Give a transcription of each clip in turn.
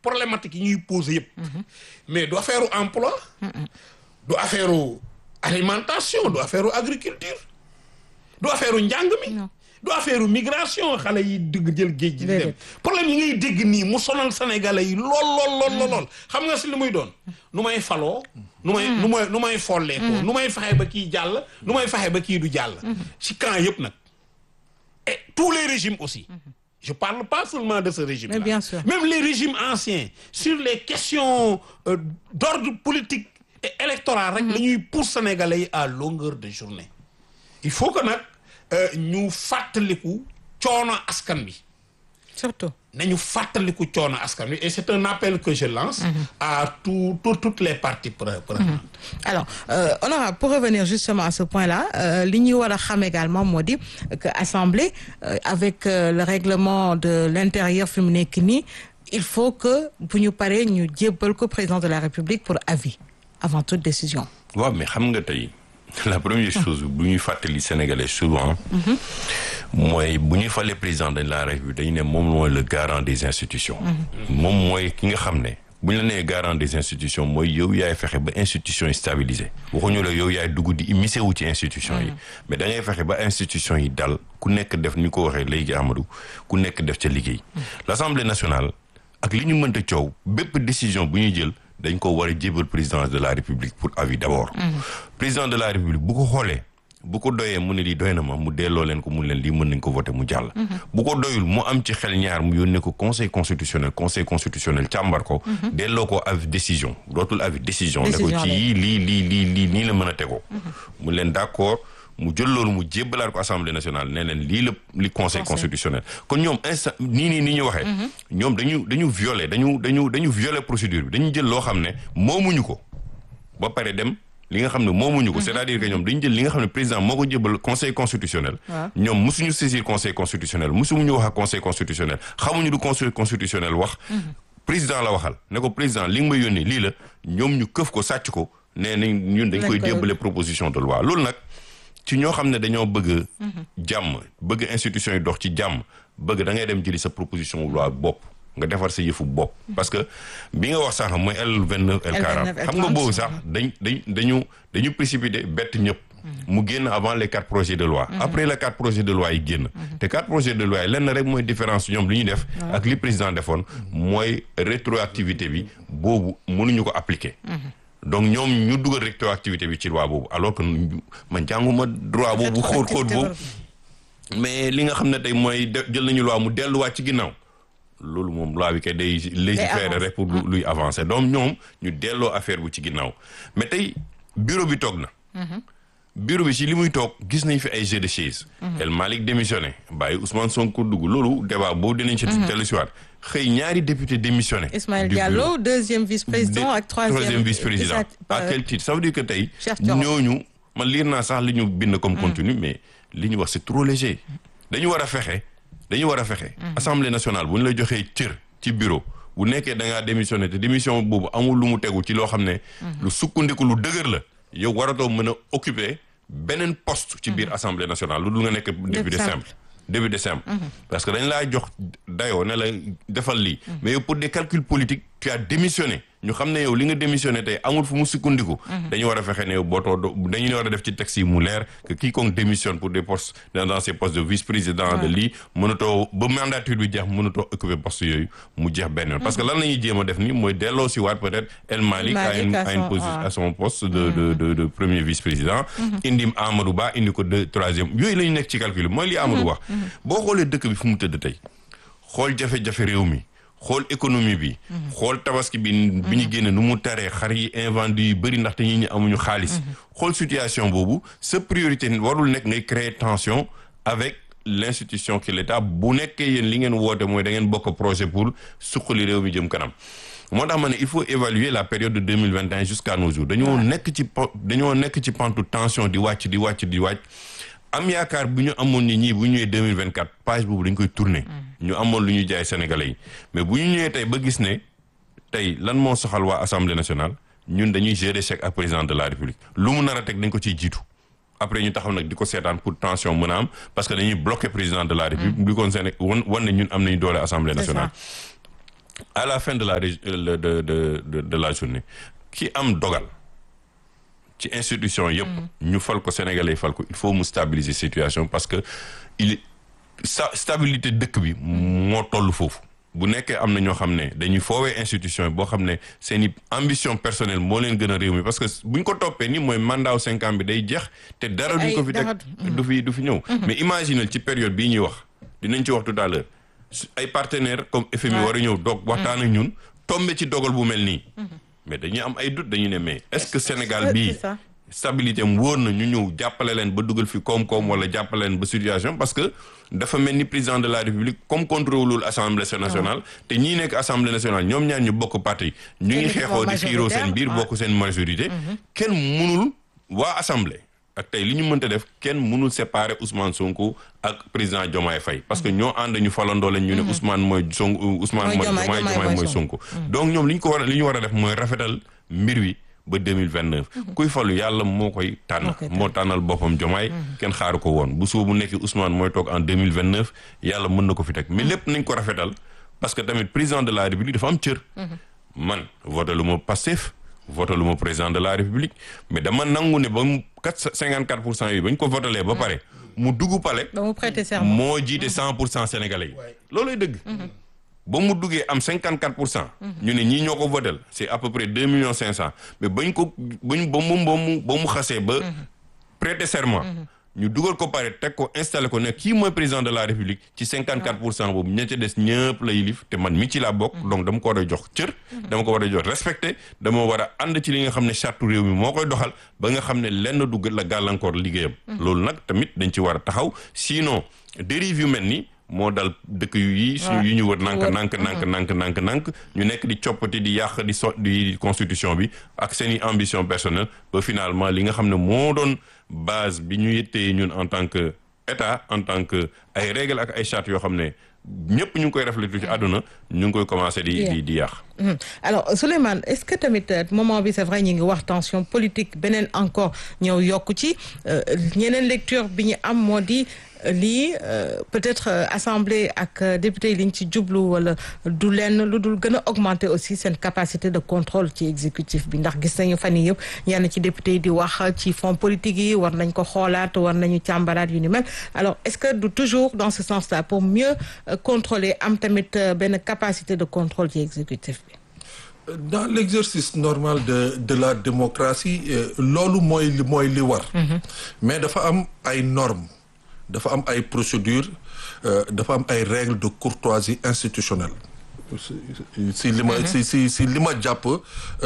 problématique yi ñuy poser yëpp mais du affaire emploi du affaire alimentation du affaire agriculture du affaire njàng mi du affaire migration xale yi dugg jël géej gi di dem problème yi ngay dégg nii mu sonal sénégalais yi lool lool lool lool xam nga si li muy doon nu may faloo nu may nu may nu may folleekoo nu may fexe ba kii jàll nu may fexe ba kii du jàll ci camp yëpp nag et tous les régimes aussi je parle pas seulement de ce régime là Mais bien sûr. même les régimes anciens sur les questions euh, d'ordre politique et électoral rek la ñuy pousse sénégalais yi à longueur de journée il faut que nag euh, ñu fàttaliku coono askan bi surtout nañu fàttaliku coono askan bi et c'est un appel que je lance à tout, tout toutes les parties pre- prenantes alors euh, honorable pour revenir justement à ce point-là euh, li ñuy war a xam également moo di que assemblée euh, avec euh, le règlement de l'intérieur fi mu nekk nii il faut que bu ñu paree ñu jébbal ko président de la république pour avis avant toute décision waaw mais xam nga tey la première chose bu ñuy fàttali sénégalais souvent mooy bu ñuy falee président de la république dañu ne moom mooy le garant des institutions moom mooy ki nga xam ne bu ñu la nee garant des institutions mooy yow yaay fexe ba institutions yi stabilisé waxuñu la yow yaay dugg di immiscé wu ci institutions yi mais da ngay fexe ba institutions yi dal ku nekk def ni ko waxee léegi Amadou ku nekk def ca liggéey l'Assemblée nationale ak li ñu mënta coow bépp décision bu ñuy jël dañ ko war a jébal président de la république pour avis d'abord président de la république bu ko xoolee bu ko doyee mu ne lii doy na ma mu delloo leen ko mu leen lii mën nañ ko voter mu jàll bu ko doyul mu am ci xel ñaar mu yónnee ko conseil constitutionnel conseil constitutionnel càmbar ko delloo ko avis décision dootul avis décision ne ko Décision ci la. yii lii lii lii lii nii la mën a tegoo mu leen d'accord mu jël loolu mu jébbalaat ko assemblée nationale ne leen lii la li conseil constitutionnel kon ñoom instant nii nii ni ñu waxee ñoom dañu dañu violer dañu dañu dañu violer procédure bi dañu jël loo xam ne moomuñu ko ba pare dem li nga xam ne moomuñu ko c'est-à-dire que ñoom dañu jël li nga xam ne président moo ko jébbal conseil constitutionnel Waaw. ñoom musuñu saisir conseil constitutionnel musuñu wax ak conseil constitutionnel xamuñu du conseil constitutionnel wax président la waxal ne ko président li nga may yónnee lii la ñoom ñu këf ko sàcc ko nee nañ ñun dañ Dañ koy koy- jébbale proposition de loi loolu nag ci ñoo xam ne dañoo bëgg jàmm bëgg institution yi dox ci jàmm bëgg da ngay dem jëli sa proposition de loi bopp nga defar sa yëfu bopp parce que bi nga wax sax mooy L vingt neuf L quarante L29, xam nga boobu sax dañ dañ dañu dañu précipité bett ñëpp mu génn avant les quatre projets de loi après les quatre projets de loi yi génn te quatre projets de loi yi lenn rek mooy différence ñoom li ñu def ak li président defoon mooy rétroactivité bi boobu mënuñu ko appliquer donc ñoom ñu dugal rétroactivité bi ci loi boobu alors que man jànguma droit boobu xóot xóot boobu mais li nga xam ne tey mooy de jël nañu loi mu delluwaat ci ginnaaw loolu moom loi bi kay day légiférer avancer. rek pour lu- luy avancer donc ñoom ñu delloo affaire bu ci ginnaaw mais tey bureau bi toog na bureau bi ci li muy toog gis nañ fi ay jeu de chaise El Malick démissionné bàyyi Ousmane Sonko dugg loolu débat boobu dinañ ci dellu si waat xëy ñaari député démissionné Ismaël du bureau. Diallo deuxième vice-président ak troisième vice-président Issa- à euh, quel titre ça veut dire que tey Cheikh Thioro. ñooñu man liir naa sax li ñu bind comme contenu mais li ñu wax c'est trop léger dañu war a fexe dañu war a fexe assemblée nationale bu ñu la joxee cër ci bureau bu nekkee da ngaa démissionné te démission boobu amul lu mu tegu ci loo xam ne lu sukkandiku lu dëgër la yow waratoo mën a occuper beneen poste ci biir assemblée nationale lu dul nga nekk député simple. simple député simple parce que dañ laa jox dayoo ne la defal lii mais yow pour des calculs politiques tu as démissionné ñu xam ne yow li nga démissionné tey amul fu mu sukkandiku dañu war a fexe ne yow bootoo do- dañu war a def ci texte yi mu leer que quiconque démissionne pour des postes dans dans ces postes de vice-président de lii mënatoo ba mandature bi jeex mënatoo occuper poste yooyu mu jeex benn yoon parce que lan la ñuy jéem a def ni mooy delloo si waat peut-être El Malick à une Malick à à une son- position waaw. à son poste de de de de premier vice-président indi Amadou Ba indi ko de troisième yooyu la ñu nekk ci calcul mooy li Amadou wax boo xoolee dëkk bi fu mu tëdd tey xool jafe-jafe réew mi xool économie bi xool tabaski bi bi ñu génne nu mu taree xar yi invendu yi bëri ndaxte ñi ñi amuñu xaalis xool situation boobu sa priorité warul nekk ngay créer tension avec l'institution qui est l'État bu nekkee yéen li ngeen woote mooy da ngeen bokk projet pour suqali réew mi jëm kanam moo tax ma ne il faut évaluer la période de deux mille vingt et un jusqu'à nos jours dañoo nekk ci po dañoo nekk ci pantu tension di wàcc di wàcc di wàcc am yaakaar bu ñu amoon ni ñii bu ñu ñëwee deux mille vingt quatre page boobu dañ koy tourner ñu amoon lu ñu jaay sénégalais yi mais bu ñu ñëwee tey ba gis ne tey lan moo soxal waa assemblée nationale ñun dañuy gérer chèque ak président de la république lu mu nar a teg dañ ko ciy jiitu après ñu taxaw nag di ko seetaan pour tension mën a am parce que dañuy bloquer président de la république di ko seen wan wan ne ñun am nañu doole assemblée C'est ça. nationale à la fin de la rég- de de de de, de la journée ki am dogal ci institution yëpp. ñu fal ko sénégalais fal ko il faut mu stabiliser situation parce que il sa stabilité dëkk bi moo toll foofu. bu nekkee am na ñoo xam ne dañuy foowee institution yi boo xam ne seen i ambition personnelle moo leen gën a réew mi parce que buñ ko toppee ni mooy mandat wu cinq ans bi day jeex te dara duñ ko fi dara teg du fi du fi ñëw mais imaginal ci période bii ñuy wax dinañ ci wax tout à l'heure su- ay partenaires comme FMI war a ñëw doog waxtaan ak ñun tombé ci dogal bu mel nii mais dañuy am ay doute dañu ne mais est-ce que Sénégal c'est bii ça. stabilité am wóor na ñu ñëw jàppale leen ba dugal fi koom-koom wala jàppale leen ba situation parce que dafa mel ni président de la république comme contrôlewul assemblée nationale te ñii nekk assemblée nationale ñoom ñaar ñu bokk parti ñu ngi Kenn xeexoo di xiiroo seen biir majoritaire, bokk seen majorité kenn mënul waa assemblée ak tey li ñu mënta def kenn mënul séparer Ousmane Sonko ak président Diomaye Faye parce que ñoo ànd ñu falandoo leen ñu ne Ousmane mooy Sonko Ousmane Mooy mooy Diomaye, Diomaye Diomaye Diomaye mooy mooy Sonko donc ñoom li ñu ko war a li ñu war a def mooy rafetal mbir wi ba 2029 kuy falu yàlla moo koy tànn Moo koy tànn. moo tànnal boppam Diomaye kenn xaaru ko woon bu suba bu nekk Ousmane mooy toog en 2029 yàlla mën na ko fi teg mais lépp nañ ko rafetal parce que tamit président de la république dafa am cër man voté lu ma Pastef voté lu ma président de la république mais dama nangu ne ba mu quatre cinquante quatre pour cent yi ba ñu ko votalee ba pare mu dugg palais ba mu prêter serment. moo jiite cent pour cent sénégalais yi looluy dëgg ba mu duggee am cinquante quatre pour cent ñu ne ñii ñoo ko votel c'est à peu près deux millions cinq cent mais bañ ko bañ ba mu ba mu ba mu xasee ba prêter serment ñu dugal ko pare teg ko installé ko ne kii mooy président de la république ci cinquante quatre pour cent boobu ña ca des ñëpp la yilif te man mi ci laa bokk donc dama ko war a jox cër dama ko war a jox respecté dama war a ànd ci li nga xam ne charte réew mi moo koy doxal ba nga xam ne lenn dugg la gàllankoor liggéeyam loolu nag tamit dañ ci war a taxaw sinon dérive yu mel ni moo dal dëkk yu yi suñu yu ñu wër nank nank nank nank nank nank ñu nekk di coppati di yàq di so di constitution bi ak seen i ambition personnelle ba finalement li nga xam ne moo doon base bi ñu yëttee ñun en tant que état en tant que ay règles ak ay chartes yoo xam ne ñëpp ñu ngi koy refléter ci àdduna ñu ngi koy commencer di di di yàq Mhm. alors Souleymane est-ce que tamit euh, moment bi c'est vrai ñu ngi wax tension politique beneen encore ñëw yokku ci euh, ñeneen lecture bi ñu am moo di euh, lii euh, peut-être euh, assemblée ak euh, député yi li ñu ci jublu wala du lenn lu dul gën a augmenter aussi seen capacité de contrôle ci exécutif bi ndax gis nañu fan yii yëpp ñenn ci député yi di wax ci fonds politique yi war nañ ko xoolaat war nañu càmbaraat yu ni mel alors est-ce que du toujours dans ce sens-là pour mieux euh, contrôler am tamit euh, benn capacité de contrôle ci exécutif bi dans l'exercice normal de de la démocratie euh, loolu mooy li mooy li war mais dafa am ay normes dafa am ay procédures euh, dafa am ay règles de courtoisie institutionnelle si si li ma si si si li ma jàpp euh,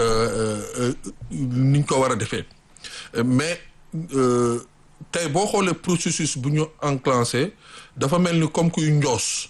euh, ni ñu ko war a defee Euh, mais euh, tey boo xoolee processus bu ñu enclenché dafa mel ni comme kuy njoos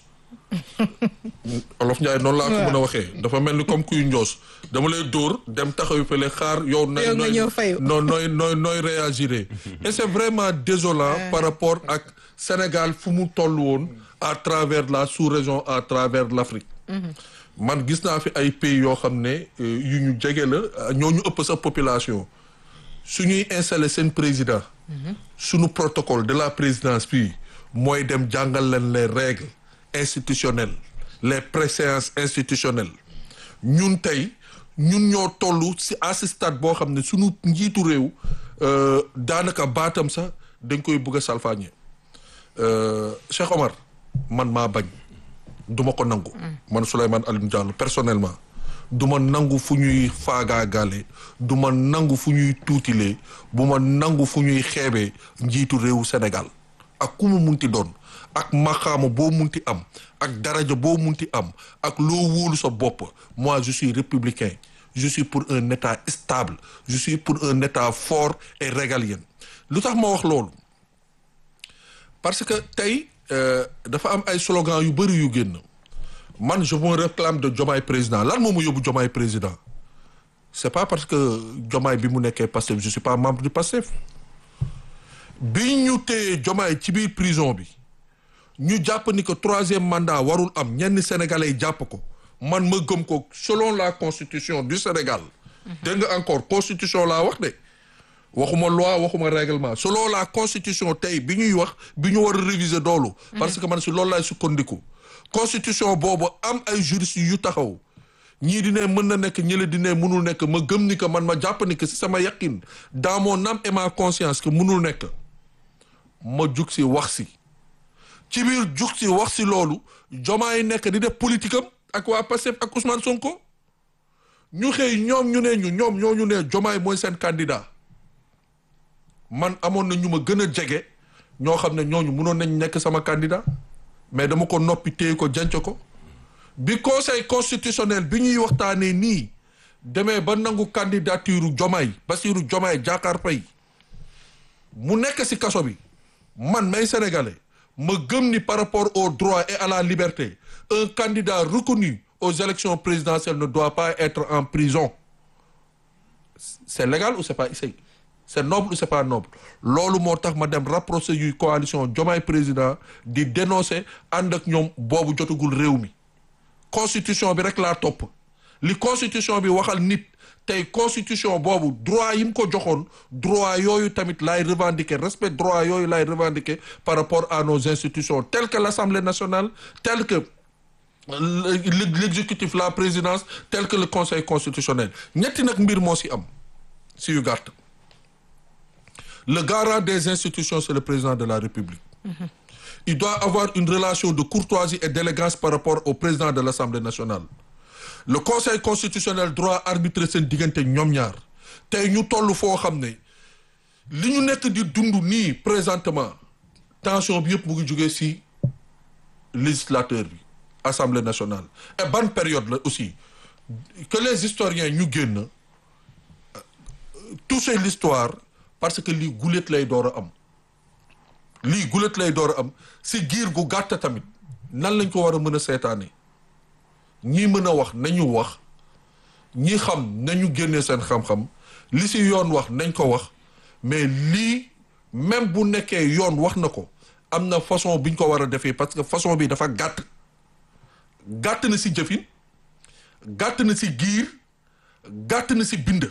olof Njaay noonu laa ko mën a waxee dafa mel ni comme kuy njoos dama lay dóor dem taxaw fële xaar yow nooy Yow nga nooy ñëw fayu. noo nooy nooy nooy réagir et c'est vraiment désolant par rapport ak Sénégal fu mu toll woon à travers la sous-région à travers l'Afrique man gis naa fi ay pays yoo xam ne euh, yu ñu jege la ñoo ñu ëpp sa population su ñuy installer seen président suñu protocole de la présidence bi mooy dem jàngal leen les règles institutionnelles les préséances institutionnelles ñun tey ñun ñoo toll ci à ce stade boo xam ne suñu njiitu réew euh, daanaka baatam sax dañ koy bëgg a salfaañe Euh, Cheikh Omar man maa bañ duma ko nangu man Souleymane Alioune Diallo personnellement du ma nangu fu ñuy faagaagale du ma nangu fu ñuy tuutilee bu ma nangu fu ñuy xeebee njiitu réewu Sénégal ak ku mu munti doon ak maqaama boo munti am ak daraja boo munti am ak loo wóolu sa bopp moi je suis républicain je suis pour un état stable je suis pour un état fort et régalien lu tax ma wax loolu parce que tey euh, dafa am ay slogan yu bëri yu génn man je me réclame de Diomaye président lan moo ma yóbbu Diomaye président c'est pas parce que Diomaye bi mu nekkee Pastef je suis pas membre du Pastef bi ñu téye Diomaye ci biir prison bi ñu jàpp ni que troisième mandat warul am ñenn sénégalais yi jàpp ko man ma gëm ko selon la constitution du Sénégal dégg nga encore constitution laa wax de waxuma loi waxuma règlement selon la constitution tey bi ñuy wax bi ñu war a réviser doolu parce que man si loolu laay sukkandiku constitution boobu am ay juristes yu taxaw ñii di ne mën na nekk ñële di ne mënul nekk ma gëm ni que man ma jàpp ni que si sama yaqin dans mon âme et ma conscience que mënul nekk ma jug si wax si ci biir jug si wax si loolu Diomaye nekk di def politique am ak waa Pastef ak Ousmane Sonko ñu xëy ñoom ñu ne ñu ñoom ñoo ñu ne Diomaye mooy seen candidat man amoon na ñu ma gën a jege ñoo xam ne ñooñu mënoon nañ nekk sama candidat mais dama ko noppi téye ko janc ko bi conseil constitutionnel bi ñuy waxtaanee nii demee ba nangu candidature Diomaye Bassirou Diomaye Diakhar Faye mu nekk ci kaso bi man may sénégalais ma gëm ni par rapport au droit et à la liberté un candidat reconnu aux élections présidentielles ne doit pas être en prison c'est légal ou c'est pas c'est c'est noble ou c'est pas noble loolu moo tax ma dem rapproché yuy coalition Diomaye président di dénoncer ànd ak ñoom boobu jotagul réew mi constitution bi rek laa topp li constitution bi waxal nit tey constitution boobu droit yi mu ko joxoon droit yooyu tamit laay revendiquer respect droit yooyu laay revendiquer par rapport à nos institutions telles que l'Assemblée nationale telles que l'exécutif la présidence tel que le conseil constitutionnel ñetti nag mbir moo ci am ci yu gàtt le garant des institutions c'est le président de la République il doit avoir une relation de courtoisie et d'élégance par rapport au président de l'Assemblée nationale le conseil constitutionnel droit arbitrer seen diggante ñoom ñaar tey ñu toll foo xam ne li ñu nekk di dund nii présentement tension bi yëpp mu ngi jógee ci législateur bi Assemblée nationale et ban période la aussi que les historiens ñu génn toucher l'histoire parce que lii gulet lay door a am lii gulet lay door a am si giir gu gàtt tamit nan lañ ko war a mën a seetaane ñii mën a wax nañu wax ñi xam nañu génnee seen xam-xam li si yoon wax nañ ko wax mais lii même bu nekkee yoon wax na ko am na façon biñ ko war a defee parce que façon bi dafa gàtt gàtt na si jëfin gàtt na si giir gàtt na si bind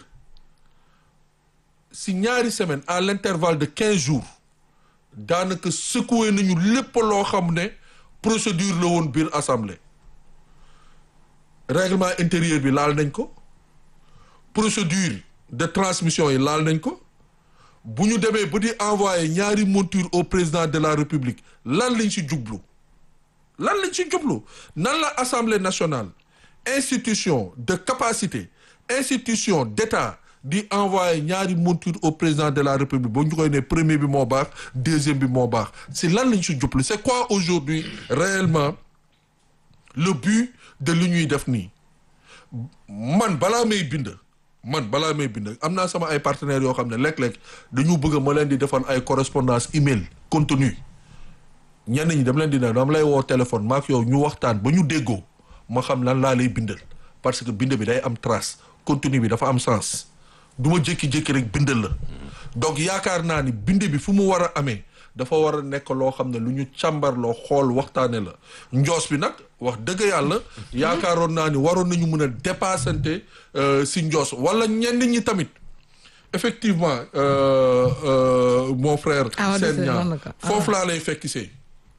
si ñaari semaine à l'intervalle de quinze jours daanaka secoué nañu lépp loo xam ne procédure la woon biir assemblée règlement intérieur bi laal nañ ko procédure de transmission yi laal nañ ko bu ñu demee ba di envoyer ñaari monture au président de la république lan lañ si jublu lan lañ si jublu nan la assemblée nationale institution de capacité institution d'état di envoyer ñaari monture au président de la république boo ñu koy ne premier bi moo baax deuxième bi moo baax si lan lañ si jublu c'est quoi aujourd'hui réellement le but de li ñuy def nii man balaa may bind man balaa may bind am naa sama ay partenaires yoo xam ne léeg-léeg dañu bëgg ma leen di defal ay correspondance email contenu ñenn ñi dama leen di ne dama lay woo téléphone maak yow ñu waxtaan ba ñu déggoo ma xam lan laa lay bindal parce que bind bi day am trace contenu bi dafa am sens du ma jékki-jékki rek bindal la donc yaakaar naa ni bind bi fu mu war a amee dafa war a nekk loo xam ne lu ñu càmbarloo xool waxtaane la njoos bi nag wax dëgg yàlla yaakaaroon naa ni waroon nañu mën a dépassante si njoos wala ñenn ñi tamit effectivement euh, euh, mon frère seen ñaar foofu laa lay fekkisee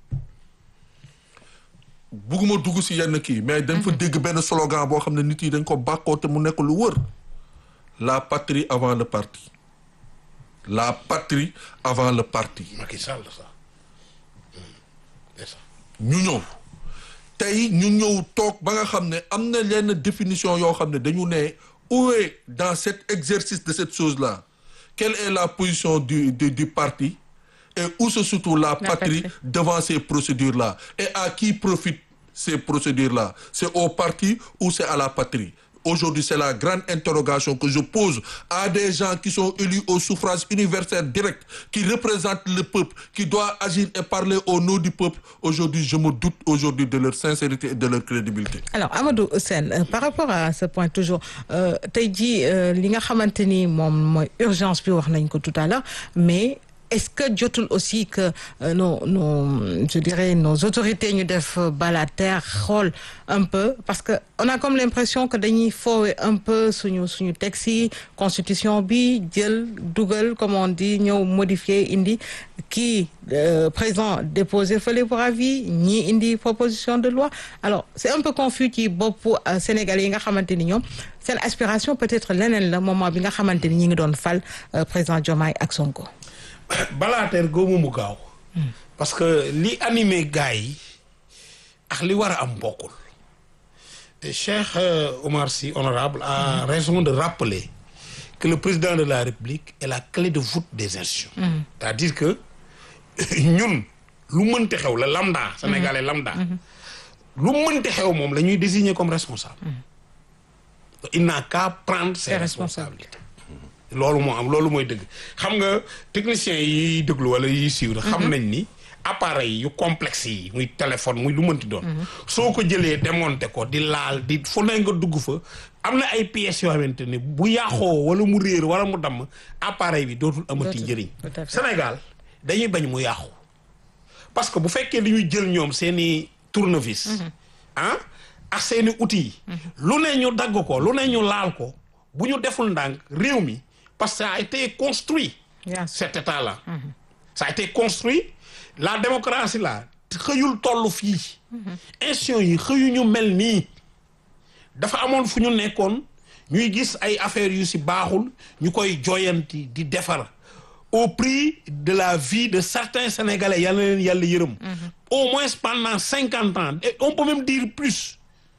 bugguma dugg si yenn kii mais dañ fa dégg benn slogan boo xam ne nit yi dañ ko bàkkoo te mu nekk lu wër la patrie avant le parti la patrie avant le parti. Macky Sall ça. ñu ñëw tey ñu ñëw toog ba nga xam ne am na lenn définition yoo xam ne dañu ne où est dans cet exercice de cette chose-là quelle est la position du du du parti et où se situe la patrie devant ces procédures-là et à qui profitent ces procédures-là c'est au parti ou c'est à la patrie Aujourd'hui, c'est la grande interrogation que je pose à des gens qui sont élus au suffrage universel direct, qui représentent le peuple, qui doivent agir et parler au nom du peuple. Aujourd'hui, je me doute aujourd'hui de leur sincérité et de leur crédibilité. Alors, Amadou Sen, euh, par rapport à ce point toujours, tey jii li nga xamante ni moom mooy urgence bi wax nañ ko tout à l'heure mais est-ce que jotul aussi que euh, nos nos je dirais nos autorités ñu def bal à terre xool un peu parce que on a comme l'impression que dañuy foowe un peu suñu suñu texte yi constitution bi jël dugal comme on dit ñëw modifier indi kii euh, président déposé fële pour avis ñii indi proposition de loi alors c'est un peu confus ci boppu euh, Sénégalais yi nga xamante ni ñoom seen aspiration peut-être leneen la moment bi nga xamante ni ñi ngi doon fal euh, président Diomaye ak Sonko. balaateer goomu mu gaaw parce que li animé gars yi ak li war a am bokkul Et Cheikh euh, Omar Sy honorable a raison de rappeler que le président de la République est la clé de voûte des institutions c'est-à-dire que ñun lu mënte xew la lambda sénégalais lambda lu mënte xew moom la ñuy désigner comme responsable il n'a qu'à prendre ses Ses responsabilités loolu moo am loolu mooy dëgg xam nga techniciens yi déglu wala yi suivre xam nañ ni appareil yu complexe yi muy téléphone muy lu mënti doon soo ko jëlee démonter ko di laal di fu ne nga dugg fa am na ay pièces yoo xamante ne bu yàqoo wala mu réer wala mu damm appareil bi dootul amati Dootul. njëriñ Tout à fait. Sénégal dañuy bañ mu yàqu parce que bu fekkee dañuy jël ñoom seeni tournevis ah ak seeni outils yi lu ne ñu dagg ko lu ne ñu laal ko bu ñu deful ndànk réew mi parce que ça a été construit Bien sûr. cet état-là ça a été construit la démocratie là xëyul toll fii institutions yi xëyuñu mel nii dafa amoon fu ñu nekkoon ñuy gis ay affaires yu si baaxul ñu koy joyanti di defar au prix de la vie de certains sénégalais yàlla leen yàlla yërëm au moins pendant cinquante ans et on peut même dire plus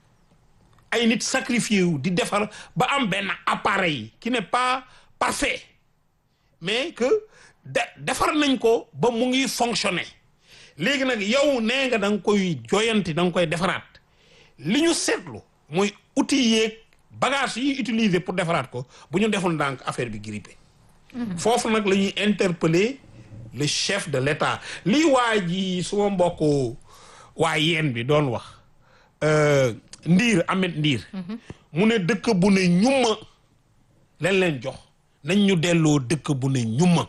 ay nit sacrifié wu di defar ba am benn appareil qui n'est pas parfait mais que de defar nañ ko ba mu ngi fonctionner léegi nag yow nee nga da nga koy joyanti da nga koy defaraat li ñu seetlu mooy outils yeeg bagage yi utiliser pour defaraat ko bu ñu deful ndànk affaire bi grippé foofu nag la ñuy interpeller le chef de l'État lii waa ji suma mbokk waa yeen bi doon wax euh, ndiir amet ndiir mu ne dëkk bu ne ñumma leen leen jox nañ ñu delloo dëkk bu ne ñumma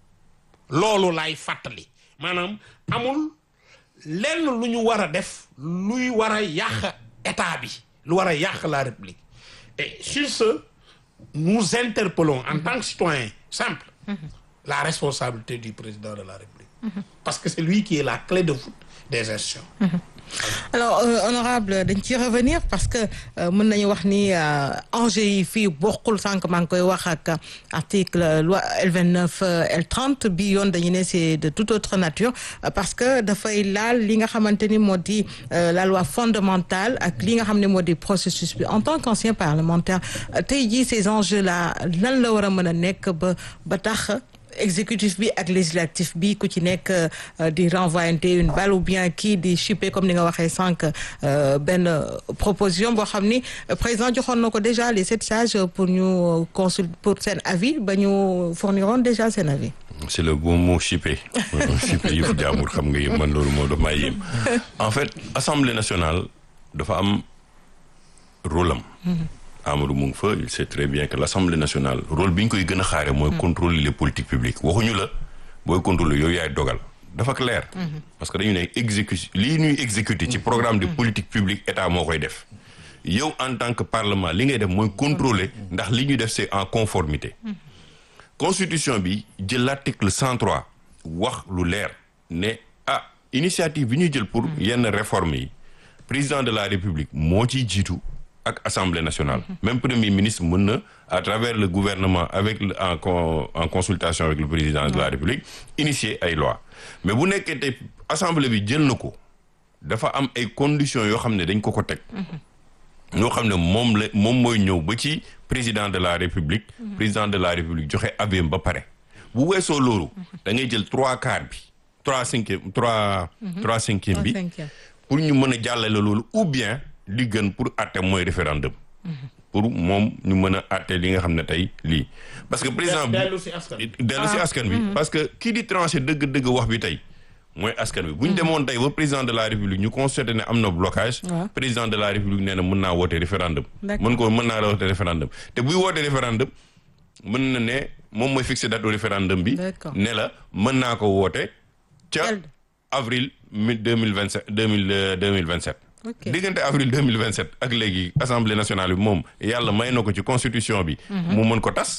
loolu laay fàttali maanaam amul lenn lu ñu war a def luy war a yàq état bi lu war a yàq la république et sur ce nous interpellons en tant que citoyens simples la responsabilité du président de la république parce que c'est lui qui est la clé de voûte des institutions alors euh, honorable dañ ciy revenir parce que euh, mën nañu wax ni euh, enjeu yi fii bokkul sànq maa ngi koy wax ak article loi L29 L30 bi yoon dañu ne c'est de toute autre nature euh, parce que dafay laal li nga xamante ni moo di euh, la loi fondamentale ak li nga xam ne moo di processus bi en tant qu'ancien parlementaire euh, tey jii ces enjeux là lan la war a mën a nekk ba ba tax exécutif bi ak législatif bi ku ci nekk euh, di renvoyer une balle ou bien kii di chipper comme ni nga waxee sànq euh, benn proposition boo xam ni euh, président joxoon na ko déjà les sept sages pour ñu consul pour seen avis ba ñu fourniroon déjà seen avis. c'est le bon mot chippé chippé yëfu jaamur xam nga yëpp man loolu moo daf maa yéem en fait assemblée nationale dafa am rôle am Amadou mu ngi fa il sait très bien que l'assemblée nationale rôle bi ñu koy gën a xaare mooy contrôler les politiques publiques waxuñu la booy contrôler yooyu yaay dogal dafa clair parce que dañu ne exécution lii ñuy exécuter ci programme de politique publique état moo koy def yow en tant que parlement li ngay def mooy contrôler ndax li ñuy def c'est en conformité constitution bi jël l'article 103 wax lu leer ne ah initiative bi ñuy jël pour yenn réformes yi président de la république moo ciy jiitu ak assemblée nationale même premier ministre mën na à travers le gouvernement avec le- en con- en consultation avec le président de la république initier ay loi mais bu nekkee tey assemblée bi jël na ko dafa am ay conditions yoo xam ne dañ ko ko teg ñoo xam ne moom la moom mooy ñëw ba ci président de la république président de la république joxe avis ba pare bu weesoo loolu da ngay jël trois quarts bi trois cinquième trois trois cinquième bi cinquième. pour ñu mën a jàllale loolu ou bien li gën pour atte mooy référendum pour moom ñu mën a atte li nga xam ne tey lii parce que président bi dellu si askan wi. dellu si askan bi parce que kii di tranché dëgg-dëgg wax bi tey mooy askan bi bu ñu demoon tey ba président de la république ñu constaté ne am na blocage Ouais. président de la république nee na mën naa woote référendum D'accord. mën ko mën naa la woote référendum te buy woote référendum mën na ne moom mooy fixer date au référendum bi D'accord. ne la mën naa ko woote ca Quel- avril mi deux mille vingt sept deux mille deux mille vingt sept Ok. diggante avril deux mille vingt sept ak léegi assemblée nationale bi moom yàlla may na ko ci constitution bi mu mën ko tas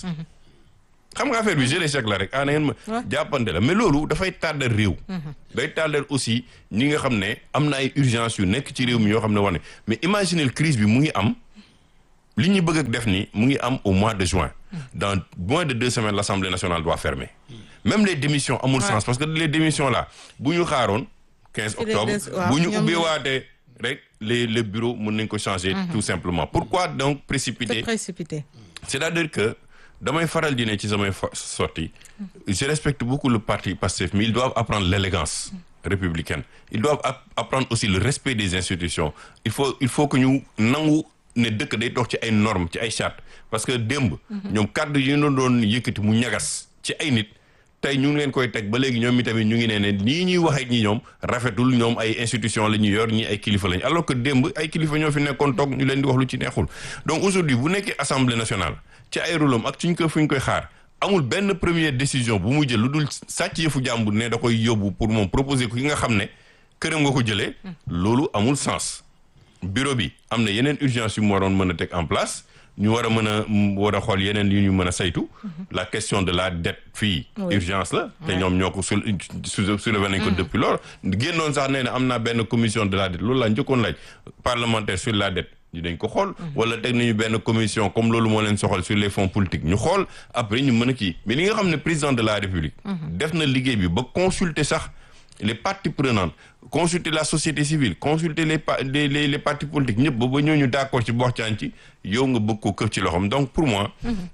xam nga affaire bi jeu d'échec la rek ah na ngeen ma jàppante la mais loolu dafay tardel réew day tardel aussi ñi nga xam ne am na ay urgence yu nekk ci réew mi yoo xam ne war ne mais imaginez crise bi mu ngi am li ñuy bëgg a def ni mu ngi am au mois de juin dans moins de deux semaines l'Assemblée nationale doit fermer même les démissions amul sens parce que les démissions là bu ñu xaaroon 15 les octobre des- waaw, bu ñu ñoom ubbi ñoo- waatee rek les les bureaux mën nañ ko changer tout simplement pourquoi donc C'est précipiter précipité. c'est-à-dire que damay faral di ne ci samay fa- sorties je respecte beaucoup le parti Pastef mais ils doivent apprendre l'élégance républicaine ils doivent app- apprendre aussi le respect des institutions il faut il faut que ñu nangu ne dëkk day dox ci ay normes ci ay chartes parce que démb ñoom kàddu yi ñu doon yëkkati mu ñagas ci ay nit tey ñu ngi leen koy teg ba léegi ñoom itamit ñu ngi ne ne nii ñuy waxee ñi ñoom rafetul ñoom ay institution la ñu yor ñi ay kilifa lañ alors que démb ay kilifa ñoo fi nekkoon toog ñu leen di wax lu ci neexul donc aujourd'hui bu nekkee assemblée nationale ci ay rôlam ak suñ ko fu ñu koy xaar amul benn première décision bu mu jël lu dul sàcc yëfu jàmbur ne da koy yóbbu pour moom proposer ko ki nga xam ne këram nga ko jëlee loolu amul sens bureau bi am na yeneen urgence yu mu waroon mën a teg en place ñu war a mën a m- war a xool yeneen yu ñu mën a saytu la question de la dette fii Oui. urgence la te ñoom ñoo ko sul su soulevé nañ ko depuis loolu génnoon sax nee na am naa benn commission de la dette loolu laa njëkkoon laaj parlementaire sur la dette ñu dañ ko xool wala teg nañu benn commission comme loolu moo leen soxal sur les fonds politiques ñu xool après ñu mën a kii mais li nga xam ne président de la république def na liggéey bi ba consulter sax les parties prenantes consulter la société civile consulter les pa- les les, les partis politiques ñëpp ba ba ñooñu d'accord ci waxtaan ci yow nga bëgg ko këf ci loxoom donc pour moi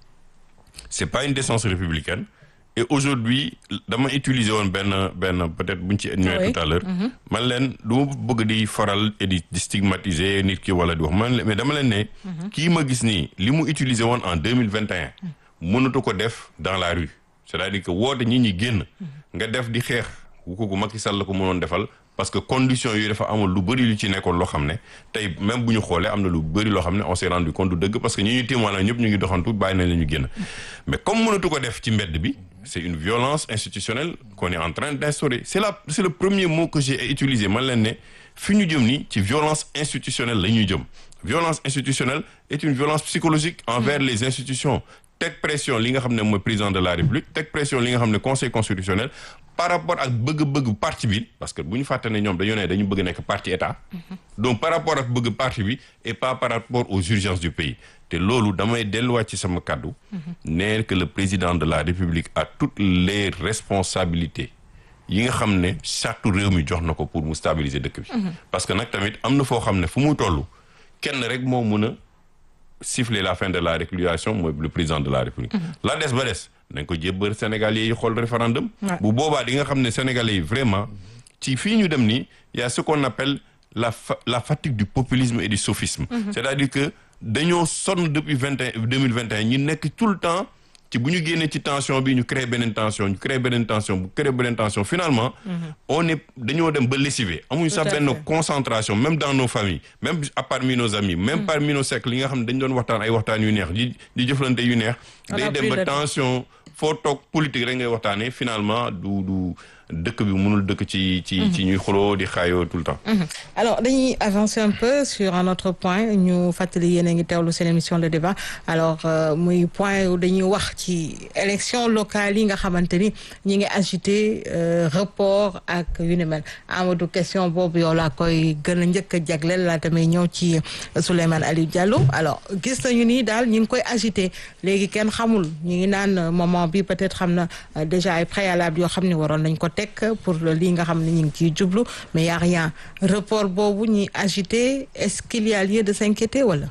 c'est pas une décence républicaine et aujourd'hui dama utiliser woon benn benn peut-être buñ ci ñëwee Oui. tout à l'heure man leen du ma bëgg di faral et di di stigmatiser nit ki wala di wax man leen mais dama leen ne kii ma gis nii li mu utiliser woon en deux mille vingt et un mënatu ko def dans la rue c'est-à-dire que woote ñi ñi génn nga def di xeex wu ko Macky Sall la ko mënoon defal parce que conditions yi dafa amoon lu bëri lu ci nekkoon loo xam ne tey même bu ñu xoolee am na lu bëri loo xam ne on s'est rendu compte du dëgg parce que ñi ñuy témoin ñëpp ñu ngi doxantu bàyyi nañ la ñu génn mais comme mënatu ko def ci mbedd bi c'est une violence institutionnelle qu'on est en train d'instaurer c'est la c'est le premier mot que j'ai utilisé man leen ne fi ñu jëm nii ci violence institutionnelle la ñuy jëm violence institutionnelle est une violence psychologique envers les institutions teg pression li nga xam ne mooy président de la république teg pression li nga xam ne conseil constitutionnel par rapport ak bëgg-bëgg parti bi parce que bu ñu fàtte ne ñoom dañoo ne dañu bëgg nekk parti état donc par rapport ak bëgg parti bi et pas par rapport aux urgences du pays te loolu damay delluwaat ci sama kàddu ne que le président de la république a toutes les responsabilités yi nga xam ne charte réew mi jox na ko pour mu stabiliser dëkk bi parce que nag tamit am na foo xam ne fu mu toll kenn rek moo mën a siffler la fin de la récréation mooy le président de la république la des ba des nañ ko jébbal sénégalais yi xool référendum Ouais. bu boobaa di nga xam ne sénégalais yi vraiment ci fii ñu dem nii y a ce qu'on appelle la fa- la fatigue du populisme et du sophisme c'est-à-dire que dañoo sonn depuis vingt et deux mille vingt et un ñi nekk tout le temps ci bu ñu génnee ci tension bi ñu créé beneen tension ñu créé beneen tension bu créé beneen tension finalement on est dañoo dem ba lessivé amuñu Tout sax à benn fait. concentration même dans nos familles même à parmi nos amis même parmi nos cercles yi nga xam ne dañ doon waxtaan ay waxtaan yu neex di di jëflante yu neex On a day dem plus ba de temps. tension foo toog politique rek ngay waxtaanee finalement du du dëkk bi mënul dëkk ci ci ci ñuy xuloo di xaayoo tout le temps alors dañuy avancer un peu sur un autre point ñu fàttali yéen a ngi teewlu seen émission le débat alors euh, muy point yu dañuy wax ci élection locale yi nga xamante ni ñi ngi agité euh, report ak yu ni mel Amadou question boobu yow laa koy gën a njëkk a jagleel laa tamit ñëw ci Souleymane Aliou Diallo alors gis nañu ni daal ñi ngi koy agité léegi kenn xamul ñi ngi naan euh, moment bi peut-être xam na euh, déjà ay préalable yoo xam ne waroon nañ ko teg pour lii nga xam ne ñu ngi ciy jublu mais y a rien report boobu ñuy agité est-ce qu'il y a lieu de s'inquiéter wala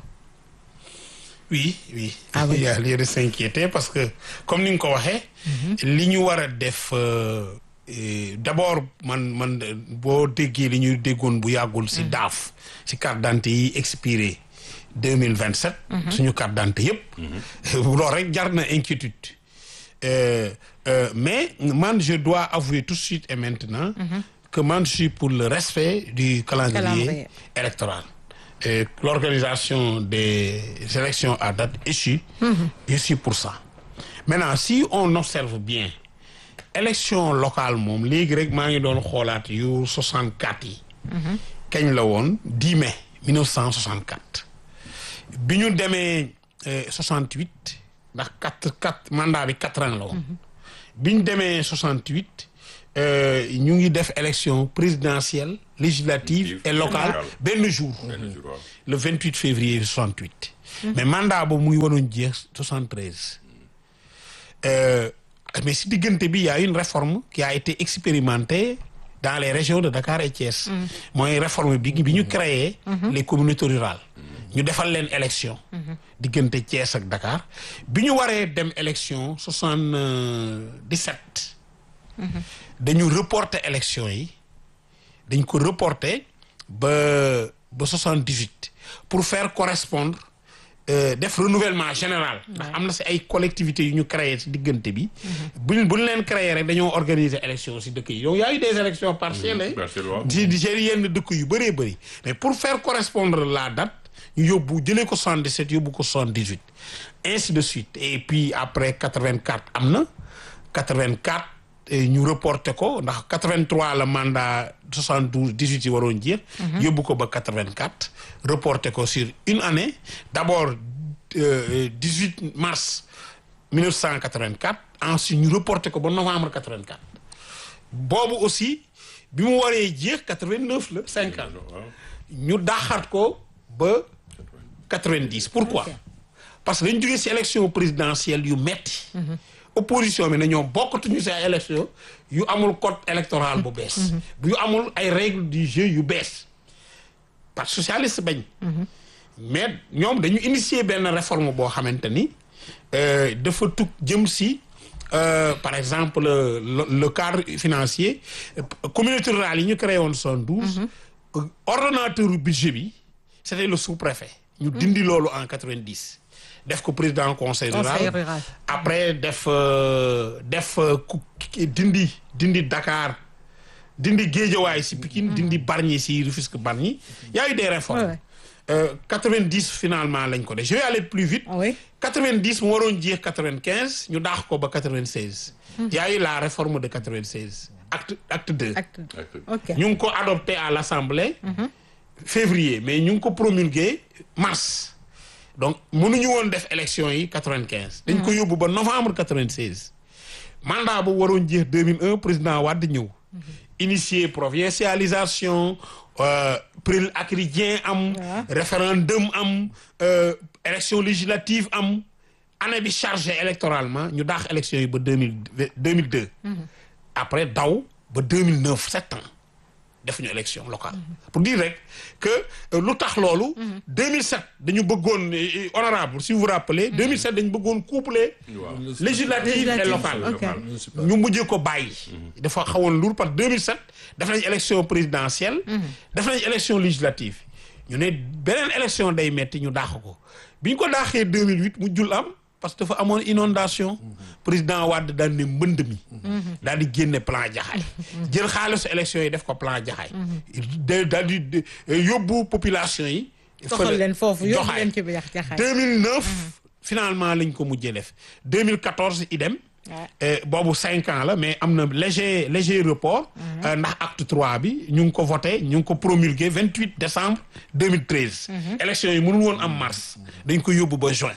oui oui. Ah oui. il y a lieu de s'inquiéter parce que comme ni nga ko waxee. li ñu war a def euh, eh, d'abord man man euh, boo déggee li ñuy déggoon bu yàggul ci daaf ci carte d'identité yi expiré deux mille vingt sept. suñu carte d'identité yëpp. loolu rek jar na inquiétude. Euh, euh, mais man je dois avouer tout de suite et maintenant. que man je suis pour le respect du calendrier, Calendrier. électoral. Et l'organisation des élections à date échue, je suis pour ça. maintenant si on observe bien élection locale moom léegi rek maa ngi doon xoolaat yu 64 yi. kañ la woon 10 mai 1964. bi ñu demee euh, 68 ndax quatre quatre mandat bi quatre ans la woon. bi ñu demee 68 euh, ñu ngi def élection présidentielle législative et locale locale. benn jour. benn jour waaw. le 28 février 68. mais mandat boobu mu ngi waroon jeex 73. Euh, mais si diggante bi y a une réforme qui a été expérimentée dans les régions de Dakar et Thiès. mooy réforme bi bi ñu créé. les communautés rurales. ñu defal leen élection. diggante Thiès ak Dakar bi ñu waree dem élection 77. dañu reporter élection yi. dañ ko reporter ba ba soixante-dix-huit pour faire correspondre euh, def renouvellement général ndax am na si ay collectivités yu ñu créé si diggante bi buñ buñ leen créé rek dañoo organiser élection si dëkk yi donc y a eu des élections partielles hein. partielles, waaw. di di seen yenn dëkk yu bëree bëri mais pour faire correspondre la date ñu yóbbu jëlee ko 77 yóbbu ko 78 ainsi de suite et puis après 84 am na 84 eh, ñu reporté ko ndax 83 la mandat 72 18 yi waroon jeex. yóbbu ko ba 84 reporté ko sur une année d'abord euh, 18 mars 1984 ensuite ñu reporté ko ba novembre 84 boobu aussi bi mu waree jeex 89 la 5 ans waaw. ñu daxaat ko ba 90 pourquoi Ok. parce que dañu jógee ci élection présidentielle yu metti opposition bi na ñoom bokkatuñu ci ay élection yu amul code électoral bu bees yu amul ay règles du jeu yu bees parti socialiste bañ mais ñoom dañu initier benn réforme boo xamante ni euh, dafa tug jëm ci euh, par exemple le, le cadre financier euh, communauté rurale yi ñu créé woon 72 ordonnateur du budget bi c'était le sous-préfet ñu dindi loolu en 90 def ko président conseil Conseil rural rural. après def euh, def euh, ku- ki- dindi dindi Dakar dindi Guédiawaye si Pikine dindi Bargny si Rufisque Bargny y a eu des réformes Ouais, ouais. Euh, 90 finalement lañ ko def je vais aller plus vite Ah oui. 90 mu waroon jeex 95 ñu daax ko ba 96 y a eu la réforme de 96 acte acte 2 acte Acte. ok ñu ngi ko adopté à l'Assemblée février mais ñu ngi ko promulgué mars donc mënuñu woon def élection yi 95 dañ ko yóbbu ba novembre 96 mandat bu waroon jeex 2001 président Wade ñëw initier provincialisation euh, prix acridien am Ouais. référendum am euh, élection législative am année bi chargé électoralement ñu daax élection yi ba 2000 2002 après daw ba 2009 sept ans defuñu élection locale pour dire rek que euh, lu tax loolu 2007 dañu bëggoon euh, honorable si vous vous rappelez 2007 dañu bëggoon coupler waaw. législative et Législative, locale ok. ñu mujjee ko bàyyi dafa xawoon lourd parce que 2007 def nañ élection présidentielle def nañ élection législative ñu ne beneen élection day metti ñu daax ko bi ñu ko daaxee 2008 mu jul am parce que dafa amoon inondation président Wade daal ne mbënd mi daal di génne plan jaxaay jël xaalisu élection yi def ko plan jaxaay da daal di de- yóbbu population yi toxal leen foofu yóbbu Joxaay. leen ci biir jaxaay 2009 finalement lañ ko mujjee def 2014 idem Ouais. Euh, boobu cinq ans la mais am na léger léger report euh, ndax acte trois bi ñu ngi ko voté ñu ngi ko promulgué 28 décembre 2013 élection yi mënul woon am mars dañ ko yóbbu ba juin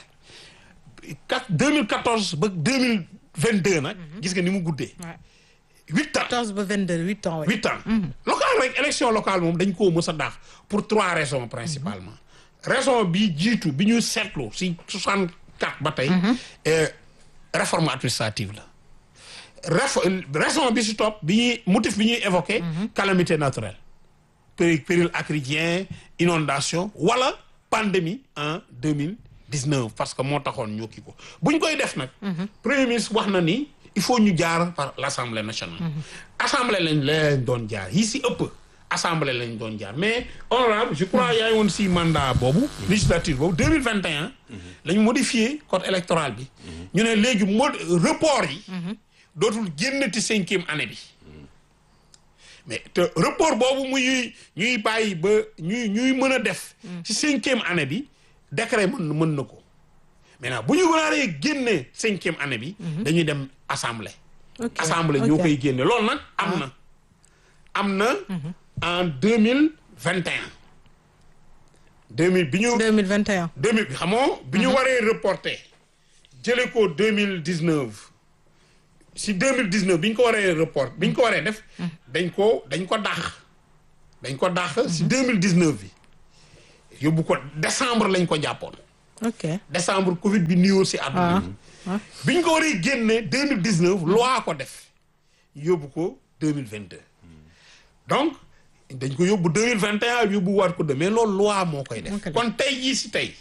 quatre 2014 ba 2022 nag gis nga ni mu guddee Ouais. huit ans 14 ba 22 8 ans oui. huit ans local rek élection locale moom dañ koo mës a daax pour trois raisons principalement raison bi jiitu bi ñu seetlu si 64 ba tey euh, réforme administrative la Réfo- raison bi si topp bi ñuy motif bi ñuy évoqué calamité naturelle péri péril acridien inondation wala pandémie en 2019 parce que moo taxoon ñu kii ko bu ñu koy def nag premier ministre wax na ni il faut ñu jaar par l'Assemblée nationale assemblée lañ lañ doon jaar yi si ëpp assemblée lañ doon jaar mais honorable je crois yaay woon si mandat boobu législature boobu 2021 lañ modifié code électoral bi ñu ne léegi mod report yi dootul génnati cinquième année bi mais te report boobu muy ñuy bàyyi ba ñuy ñuy mën a def ci cinquième année bi décret mën mën na ko maintenant bu ñu waree génne cinquième année bi dañuy dem assemblée ok assemblée ok. ñoo koy génne loolu nag am na am na en deux mille vingt et un deux mille bi ñu 2021 deux mille xamoo bi ñu waree reporter jëlee ko deux mille dix neuf si deux mille dix neuf bi ñu ko waree report bi ñu ko waree def dañ ko dañ ko dàq dañ ko dàq si deux mille dix neuf bi yóbbu ko décembre lañ ko jàppoon ok décembre Covid bi nuyoo si àdduna bi ah. bi ñu ko waree génne deux mille dix neuf loi ko def yóbbu ko deux mille vingt deux donc dañ ko yóbbu deux mille vingt et un yóbbu waat ko de mais loolu loi moo koy def Moo koy def. kon tey jii si tey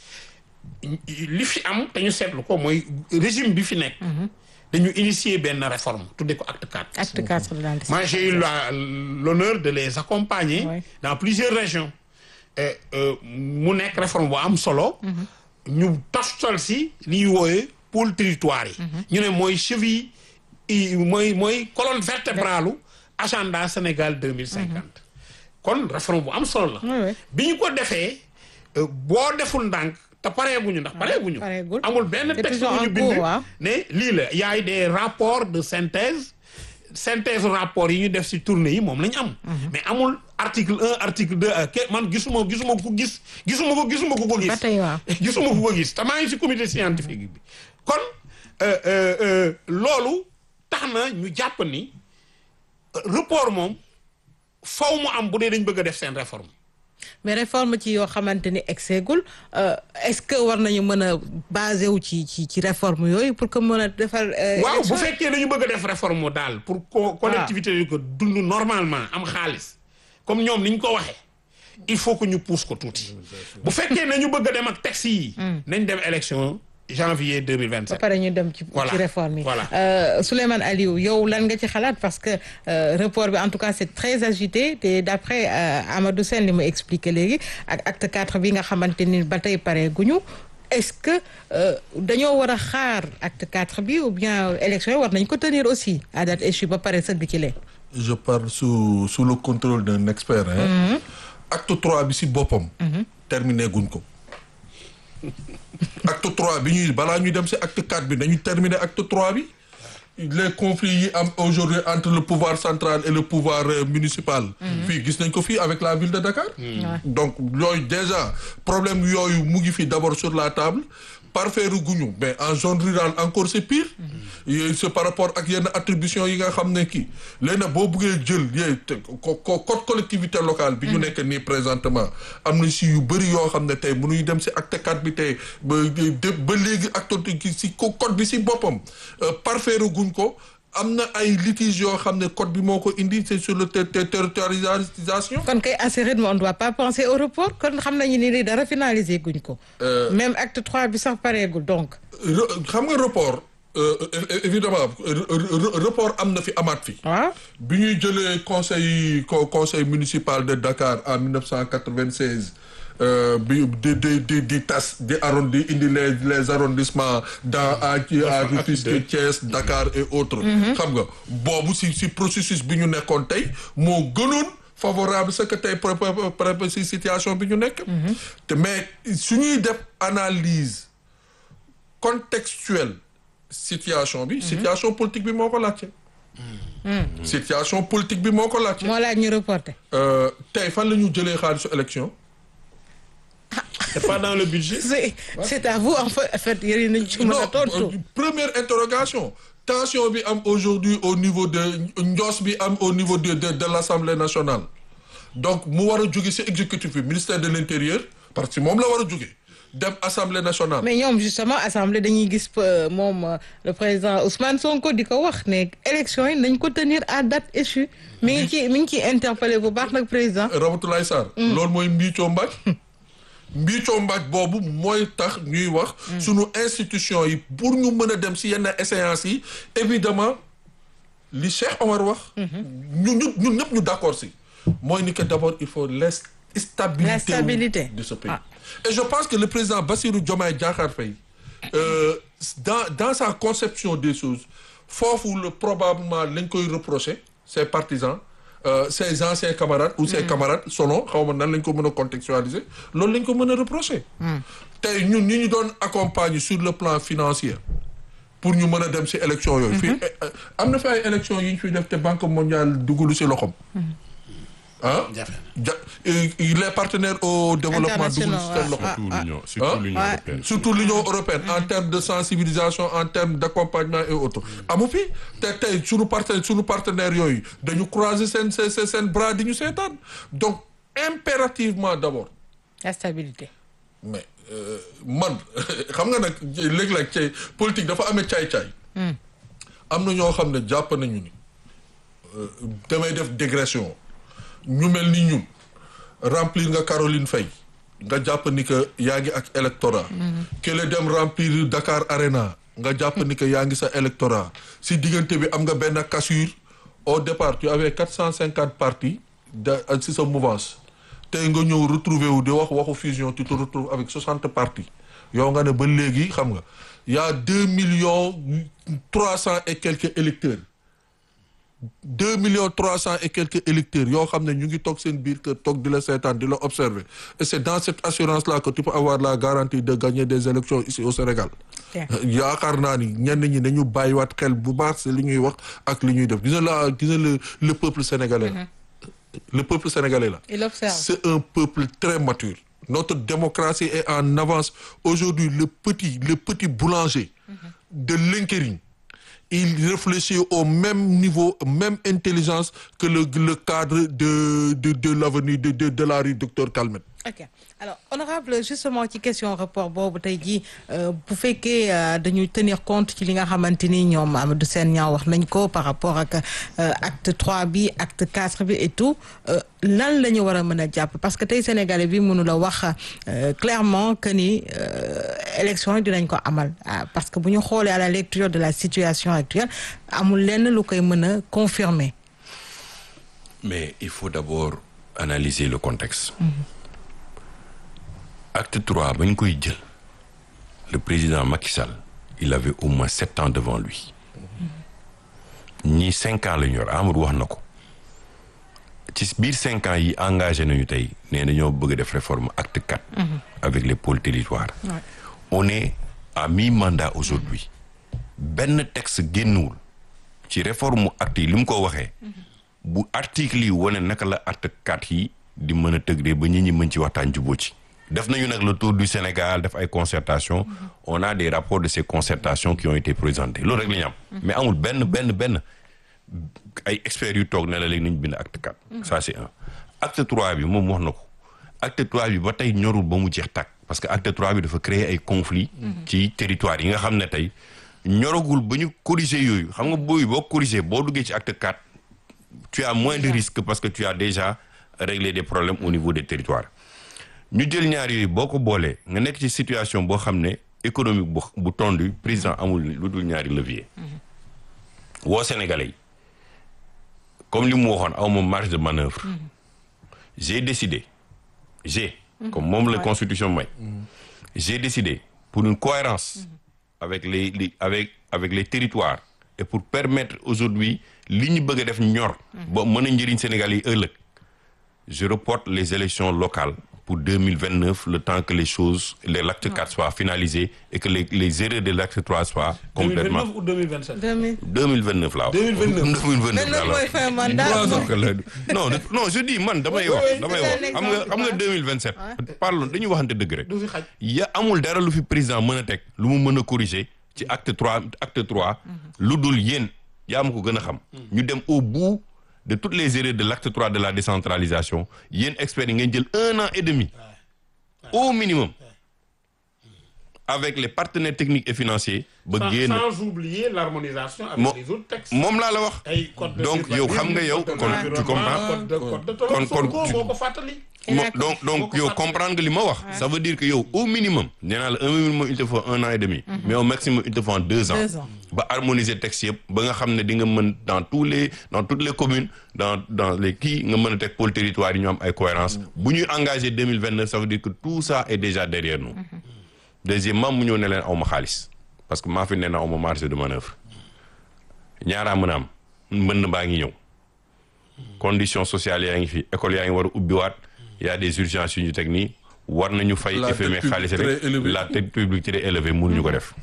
li fi am te ñu seetlu ko mooy régime bi fi nekk dañu initier benn réforme tudde ko acte 4 acte 4 de l'anticipation. moi j'ai eu la l'honneur de les accompagner Ouais. dans plusieurs régions et euh, mu nekk réforme bu am solo ñu toftal si li ñuy wooyee pôle territoire yi ñu ne mooy cheville i mooy mooy colonne vertébrale agenda Sénégal deux mille cinquante kon réforme bu am solo Ouais, la ouais. bi ñu ko defee euh, boo deful ndànk te pareeguñu ndax pareeguñu pareegul. amul benn Et puis texte ils ont bu ñu en bind cours, waaw. ne lii la y a eu des rapports de synthèse synthèse rapport yi ñu def ci tournée yi moom la ñu am mais amul article un article deux ak ke man gisuma gisuma ku gis gisuma ko gisuma ku ko gis Ba tey waaw. gisuma ku ko gis te maa ngi ci comité scientifique bi kon euh, euh, euh, loolu tax na ñu jàpp ni euh, report moom faw mu am bu dee dañ bëgg a def seen réforme mais réforme ci yoo xamante ni exeegul est-ce que war nañu mën a basé wu ci ci ci réforme yooyu pour que mën a defar. euh, waaw bu élection? fekkee dañu bëgg a def réforme daal pour co collectivité yi ko dund normalement am xaalis comme ñoom ni ñu ko waxee il faut que ñu pousse ko tuuti bu fekkee nañu bëgg a dem ak texte yi nañ dem élection janvier deux mille vingt ba sept pare ñu dem ci Voilà. ci réforme yi. Voilà. Euh, Souleymane Aliou yow lan nga ci xalaat parce que euh, report bi en tout cas c'est très agité te d'après euh, Amadou Sène li mu expliqué léegi ak acte 4 bi nga xamante ni ba tey pare guñu est-ce que euh, dañoo war a xaar acte 4 bi ou bien élection yi war nañ ko tenir aussi à date échue ba pare sëgg ci lee. je parle sous sous le contrôle d'un expert hein. acte trois bi si boppam terminé guñ ko acte trois bi ñuy balaa ñuy dem si acte quatre bi nañu terminer acte trois bi les conflits yi am aujourd'hui entre le pouvoir central et le pouvoir euh, municipal fii gis nañ ko fii avec la ville de Dakar donc yooyu déjà problème yooyu mu ngi fi d'abord sur la table parfaire guñu mais en zone rurale encore c'est pire yooyu c'est par rapport ak yenn attribution yi nga xam ne kii léegi nag boo buggee jël yee te ko ko code collectivité locale bi ñu nekk nii présentement am na si yu bëri yoo xam ne tey mënuñu dem si acte 4 bi tey ba de ba léegi acte si ko code bi si boppam parfaire guñ ko am na ay litiges yoo xam ne code bi moo ko indi c'est sur le ter- ter- territorialisation kon kay à ce rythme on ne doit pas penser au report kon xam nañu ni lii dara finalisé guñ ko. même acte 3 bi sax pareegul donc. Re- xam nga report euh, é- évidemment re- re- report am na fi amaat fi waaw bi ñuy jëlee conseil co- conseil municipal de Dakar en 1996 euh, bi di di di di tas di arrondi indi les les arrondissements dans à à Rufisque Thiès Dakar et autres xam nga boobu si si processus bi ñu nekkoon tey moo gënoon favorable ce que tey pré- pré- pré- si situation bi ñu nekk te mais su ñuy def analyse contextuelle situation bi situation politique bi moo ko laajte situation politique bi moo ko laajte moo laaj ñu reporté. Euh, tey fan la ñu jëlee xaalisu élection c'est pas dans le budget c'est c'est à vous en fait en fait yéen nañ ci mën a tontu. euh, première interrogation tension bi am aujourd'hui au niveau de njoos bi am au niveau de de de l'Assemblée nationale donc mu war a jóge ci exécutif bi ministère de l'intérieur parce que moom la war a jóge dem Assemblée nationale mais ñoom justement assemblée dañuy gis euh, moom euh, le président Ousmane Sonko di ko wax ne élection yi nañ ko tenir à date échue mi ngi ci mi ngi ciy interpellé bu baax nag président. Ramatoulaye Sarr loolu mooy mbiicoo mbaaj mbiicoo mbaaj boobu mooy tax ñuy wax sunu institution yi pour ñu mën a dem ci yenn échéances yi évidemment li Cheikh Omar wax ñu ñu ñun ñëpp ñu d'accord ci mooy ni que d'abord il faut la stabilité La stabilité. de ce pays Ah. et je pense que le président Bassirou Diomaye Diakhar Faye euh, dans dans sa conception des choses foofu le probablement lañ koy reprocher ses partisans euh, ses anciens camarades ou ses camarades selon xaw ma nan lañ ko mën a contextualiser loolu lañ ko mën a reprocher tey ñun ñi ñu doon accompagner sur le plan financier pour ñu mën a dem ci élection yooyu. fii am na fi ay élection yi ñu fiy def te banque mondiale dugulu ci loxom ah jafe ja les partenaires au développement dugulu ci seen loxo. surtout l'union surtout Ah. l'union Ouais. européenne surtout l'Union européenne en termes de sensibilisation en termes d'accompagnement et autres amu fi te tey suñu partenaire suñu partenaires yooyu dañu croiser seen seen seen seen bras di ñu seetaan donc impérativement d'abord la stabilité. mais euh, man xam nga nag léeg-léeg ci politique dafa amee caay-caay am na ñoo xam ne jàpp nañu ni euh, damay def dégression ñu mel ni ñun remplir nga Caroline Faye nga jàpp ni que yaa ngi ak électorat kële dem remplir Dakar Arena nga jàpp ni que yaa ngi sa électorat si diggante bi am nga benn cassure au départ tu avais quatre cent cinquante partis de si sa mouvance tey nga ñëw retrouver wu di wax waxu fusion tu te retrouves avec soixante partis yow nga ne ba léegi xam nga y a deux millions trois cent et quelques électeurs deux millions trois cent et quelques électeurs yoo xam ne ñu ngi toog seen biir kër toog di la seetaan di la observer et c'est dans cette assurance là que tu peux avoir la garantie de gagner des élections ici au Sénégal Bien. yaakaar naa ni ñenn ñi dañu bàyyiwaat xel bu baax si li ñuy wax ak li ñuy def gis nga la gis nga le le peuple sénégalais là le peuple sénégalais là Il observe. c'est un peuple très mature notre démocratie est en avance aujourd'hui le petit le petit boulanger de Linkering il réfléchit au même niveau même intelligence que le le cadre de de de l'avenue de de de la rue Docteur Calmette ok alors honorable justement ci question rapport boobu tey jii bu fekkee euh, dañuy tenir compte ci li nga xamante ni ñoom Amadou Sène ñaa wax nañ ko par rapport ak euh, acte 3 bi acte 4 bi et tout euh, lan la ñu war a mën a jàpp parce que tey sénégalais bi mënu la wax euh, clairement que ni euh, élection yi dinañ ko amal ah, parce que bu ñu xoolee à la lecture de la situation actuelle amul lenn lu koy mën a confirmer mais il faut d'abord analyser le contexte acte 3 ba ñu koy jël le président Macky Sall il avait au moins sept ans devant lui ñii cinq ans la ñu yor Amadou wax na ko ci biir cinq ans yi engagé nañu tey nee na ñoo bëgg a def réforme acte 4 avec les pôles territoires on est à mi-mandat aujourd'hui benn texte génnwul ci réforme acte yi li mu ko waxee bu article yi wane naka la acte 4 yi di mën a tëgdee ba ñit ñi mën ci waxtaan jubóo ci def nañu nag le tour du Sénégal def ay concertation on a des rapports de ces concertations qui ont été présentés loolu rek la ñu am mais amul benn benn benn ay experts yu toog ne la léegi nañ bind acte 4 ça c'est un acte 3 bi moom wax na ko acte 3 bi ba tey ñorul ba mu jeex tàkk parce que acte 3 bi dafa créer ay conflits ci territoire yi nga xam ne tey ñoragul ba ñu corriger yooyu xam nga booyu boo corriger boo duggee ci acte 4 tu as moins de risques parce que tu as déjà réglé des problèmes au niveau des territoires ñu jël ñaar yooyu boo ko boolee nga nekk ci situation boo xam ne économique bu bu tondu président amul lu dul ñaari levier woo Sénégalais yi comme li mu waxoon aw ma marge de manœuvre j'ai décidé j'ai comme moom la constitution may j'ai décidé pour une cohérence avec les, les avec avec les territoires et pour permettre aujourd'hui li ñu bëgg a def ñor ba mën a njëriñ Sénégal yi ëllëg je reporte les élections locales pour 2029 le temps que les choses les l'acte 4 soient finalisés et que les les erreurs de l'acte 3 soient complètement 2029 ou 2027 2000 2029 laa wax 2029. 2029 mais laa loolu mooy wax fin mandat donc la non non je dis man damay Oui, wax oui, damay c'est wax un xam nga exemple, xam nga ouais. 2027 parlons dañuy waxante dëgg rek du fi xaj ya amul dara lu fi président mën a teg lu mu mën a corriger ci acte 3 acte 3 lu dul yéen yaa ma ko gën a xam ñu dem au bout de toutes les erreurs de l'acte 3 de la décentralisation yéen experts yi ngeen jël un an et demi au minimum avec les partenaires techniques et financiers ba sans, génn sans oublier l'harmonisation avec Mo- les autres textes moom laa la wax ay code de donc yow xam nga yow code de kon tu l'environnement, comprends code de code de kon- kon- Sonko tu- moo ko fàttali Mo- donc donc Boo ko yow fàttalee. comprendre nga li ma wax ça veut dire que yow au minimum nee naa la un minimum il te faut un an et demi mais au maximum il te faut deux ans Deux ans. ba harmoniser texte yëpp ba nga xam ne di nga mën dans tous les dans toutes les communes dans dans les kii nga mën a teg pôle territoire yi ñu am ay cohérence bu ñuy engagé 2029 ça veut dire que tout ça est déjà derrière nous deuxièmement mu ñëw ne leen aw ma xaalis parce que maa fi nee na aw ma marge de manœuvre ñaaraa mën a am mbënn baa ngi ñëw conditions sociales yaa ngi fi école yaa ngi war a ubbiwaat y a des urgences yu ñu teg nii war nañu fay La dette FMI publique xaalis très rek élevée. la dette publique très élevée mënuñu ko def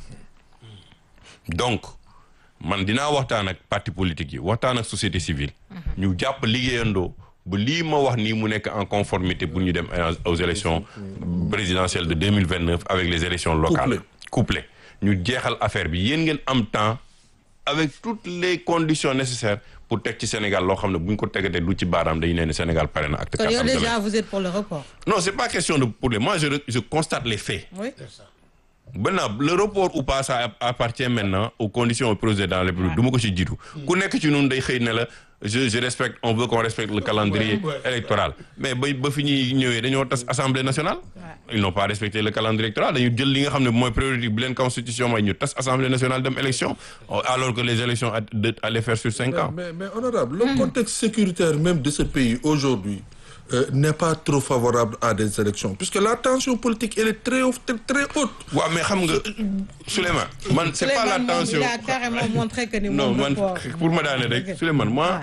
donc man dinaa waxtaan ak parti politique yi waxtaan ak société civile ñu jàpp liggéeyandoo ba lii ma wax nii mu nekk en conformité pour ñu dem aux élections présidentielles de 2029 avec les élections locales couplées ñu jeexal affaire bi yéen ngeen am temps avec toutes les conditions nécessaires pour teg ci Sénégal loo xam ne bu ñu ko tegatee du ci baaraam dañu ne ne Sénégal pare na acte kon yow quatre am déjà vous êtes pour le report. non c'est pas question de pour les moi je je constate les faits oui. maintenant le report ou pas ça appartient maintenant aux conditions au président de la République du ma ko ci jiitu ku nekk ci ñun day xëy ne la je je respecte on veut qu'on respecte le calendrier électoral mais ba ba fi ñuy ñëwee dañoo tas assemblée nationale ils n'ont pas respecté le calendrier électoral dañu jël li nga xam ne mooy priorité bi leen constitution may ñu tas assemblée nationale dem élection alors que les élections à- de- allaient faire sur cinq ans Mais, mais honorable, le contexte sécuritaire même de ce pays aujourd'hui euh, n'est pas trop favorable à des élections, puisque la tension politique elle est très, haute- très, très haute. waaw mais xam nga Souleymane man c'est pas la Souleymane moom, tension il a carrément montré que ni non moom man report. pour ma daane rek Souleymane moi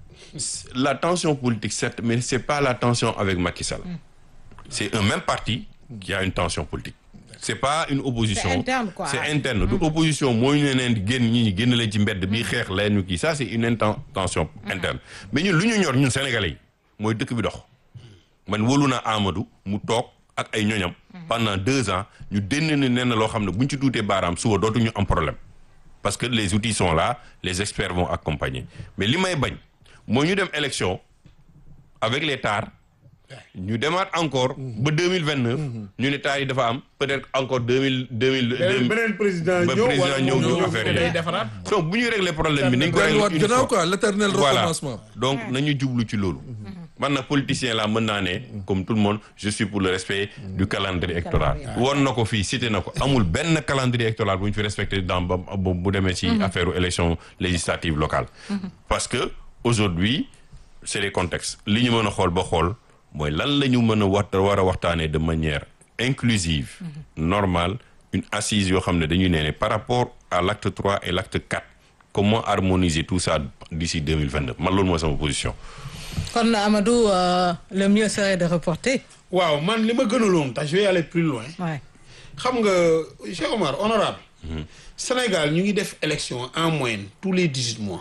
la tension politique certes mais c'est pas la tension avec Macky Sall c'est un même parti qui a une tension politique c'est pas une opposition C'est interne, quoi. c'est interne du opposition mooy ñu neen di génn ñi ñi génn leen ci mbedd bi xeex leen ñu kii ça c'est une inten- tension interne mais ñun lu ñu ñor ñun sénégalais yi mooy dëkk bi dox man wóolu naa Amadou mu toog ak ay ñoñam pendant deux ans ñu dénn ni nen na loo xam ne buñ ci tuutee baaraam suba dootuñu am problème parce que les outils sont là les experts vont accompagner mais li may bañ mooy ñu dem élection avec les tares ñu demaat encore ba deux mille vingt neuf ñu ne taar yi dafa am peut-être encore deux mille deux mille beneen beneen président ba ñëw président wala ñëw moom ñu ñëw affaire ne yi. day defaraat. donc bu ñuy régler problème bi nañ ko delluwaat régler une gannaaw fois. quoi l'éternel voilà recommencement. donc nañu jublu ci loolu man na politicien la mën naa ne comme tout le monde je suis pour le respect du calendrier électoral woon na ko fii cité na ko amul benn calendrier électoral bu ñu fi respecté dans ba bu bu demee ci affaire élection législative locale parce que aujourd'hui c'est les contextes li ñu mën a xool ba xool mooy lan la ñu mën a wax war a waxtaanee de manière inclusive normale une assise yoo xam ne dañuy nee ne par rapport à l'acte 3 et l'acte 4 comment harmoniser tout ça d'ici 2029 man loolu mooy sama position kon Amadou euh, le mieux serait de reporter. waaw man li ma gënaloon tax je vais aller plus loin. Ouais. xam nga Cheikh Omar honorable Sénégal ñu ngi def élection en moyenne tous les dix-huit mois.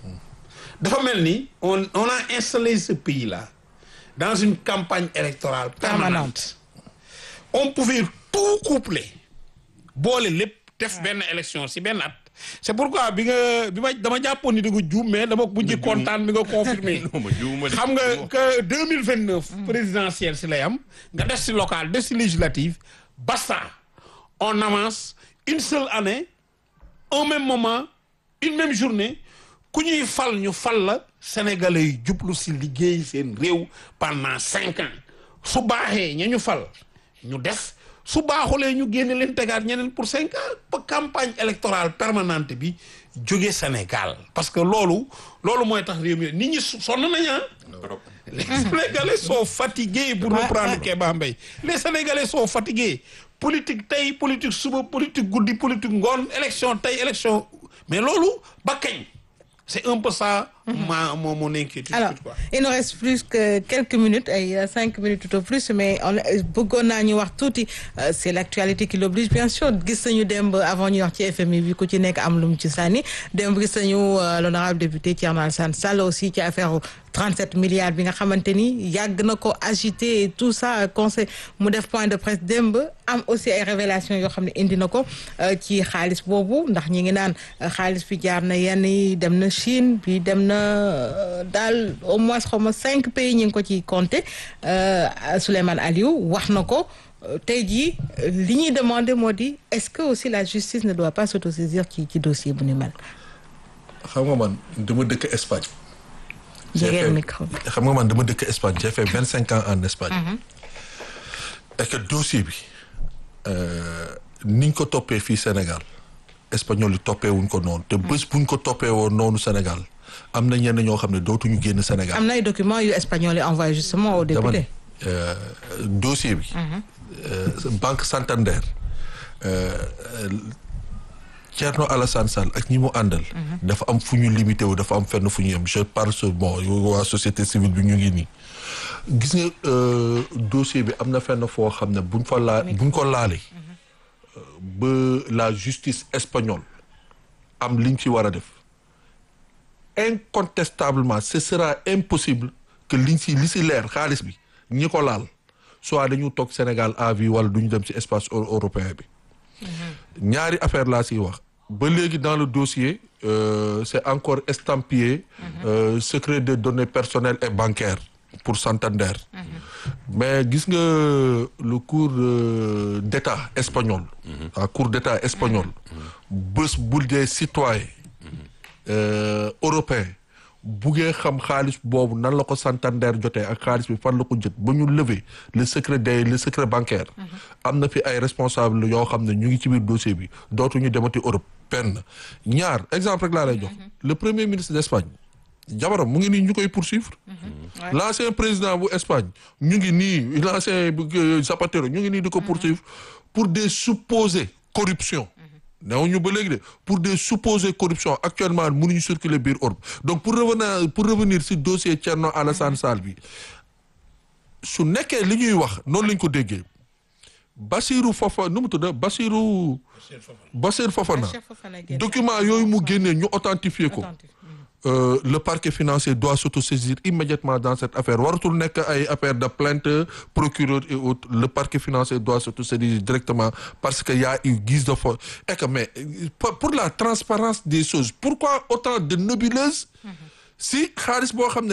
dafa mel ni on on a installé ce pays là dans une campagne électorale permanente. on pouvait tout coupler boole lépp def benn élection si benn at. c'est pourquoi bi nga bi ma dama jàppoon ni da nga juum mais dama mujj kontaan bi nga confirmé. xam nga que deux mille vingt neuf. présidentielle si lay am nga def si local def si législative basta on avance une seule année au même moment une même journée ku ñuy fal ñu fal la sénégalais yi jublu si liggéey seen réew pendant cinq ans su baaxee ña ñu fal ñu def su baaxulee ñu génne leen tegaat ñeneen pour cinq ans ba campagne électorale permanente bi jóge Sénégal parce que loolu loolu mooy tax réew mi nit ñi sonn nañ ah les Sénégalais sont fatigués pour reprendre Kéba Mbaye les Sénégalais sont fatigués politique tey politique suba politique guddi politique ngoon élection tey élection mais loolu ba kañ c'est un peu ça ma mon mon inquiétude alors quoi. il nous reste plus que quelques minutes ay euh, cinq minutes tout au plus mais on euh, bëggoon naa ñu wax tuuti euh, c'est l'actualité qui l'oblige bien sûr gis nañu démb avant ñu wax ci FMI bi ku ci nekk am lu mu ci sànni démb gis nañu euh, l'honorable député Thierno Alassane Sall aussi ci affaire 37 milliards bi nga xamante ni yàgg na ko agité et tout ça conseil mu def point de presse démb am aussi ay révélations yoo xam ne indi na ko euh, ci xaalis boobu ndax ñi ngi naan euh, xaalis bi jaar na yenn yi dem na Chine bi dem na euh, daal au moins xaw ma cinq pays ñi ngi ko ci compté euh, Souleymane Aliou wax na ko euh, tey jii euh, li ñuy demandé moo di est-ce que aussi la justice ne doit pas s'autosaisir ci ci dossier bu ni mel. xam nga man dama dëkk Espagne. J'ai jegeel fait- micro bi. xam nga man dama dëkk Espagne j'ai fait vingt cinq ans en Espagne. et que dossier bi euh, niñ ko toppee fii Sénégal espagnol yi toppee wuñ ko noonu te bés buñ ko toppee woon noonu Sénégal am na ñenn ñoo xam ne dootuñu génn Sénégal. am na ay documents yu espagnol yi envoyé justement au dama ne député. euh, dossier bi. euh, Banque Santander euh, euh, Thierno Alassane Sall ak ñi mu àndal. dafa am fu ñu limité wu dafa am fenn fu ñu yem je parle sur bon waa société civile bi ñu ngi nii. gis nga dossier bi am na fenn foo xam ne buñ fa laa buñ ko laalee. ba la justice espagnole am liñ ci war a def. incontestablement ce sera impossible que liñ si li si leer xaalis bi ñi ko laal soit dañu toog Sénégal à vie wala duñu dem ci espace européen bi. ñaari affaire laa siy wax ba léegi dans le dossier euh, c'est encore estampillé euh, secret de données personnelles et bancaires pour Santander mais gis nga le cour euh, d'état espagnol la cour d'état espagnol bés bul dee citoyen européen buggee xam xaalis boobu nan la ko Santander jotee ak xaalis bi fan la ko jot ba ñu lever le secret des le secret bancaire am na fi ay responsable yoo xam ne ñu ngi ci biir dossier bi dootuñu demati Europe benn ñaar exemple rek laa lay jox le premier ministre d'Espagne jabaram mu ngi nii ñu koy poursuivre l'ancien président bu Espagne ñu ngi nii l'ancien Zapatero ñu ngi nii di ko poursuivre pour des supposées corruptions néew ñu ba léegi de pour des supposées corruptions actuellement mënuñu circuler biir Europe donc pour revenir pour revenir si dossier Thierno Alassane Sall bi su nekkee li ñuy wax noonu lañ ko déggee Bassirou Fofana nu mu tudd Bassirou Bassirou Fofana document yooyu mu génnee ñu authentifier ko Euh, le parquet financier doit s'autosaisir immédiatement dans cette affaire waratul nekk ay affaire de plainte procureur et autres le parquet financier doit s'autosaisir directement parce que y a eu guise de faux et que mais pour la transparence des choses pourquoi autant de nébuleuses si xaalis boo xam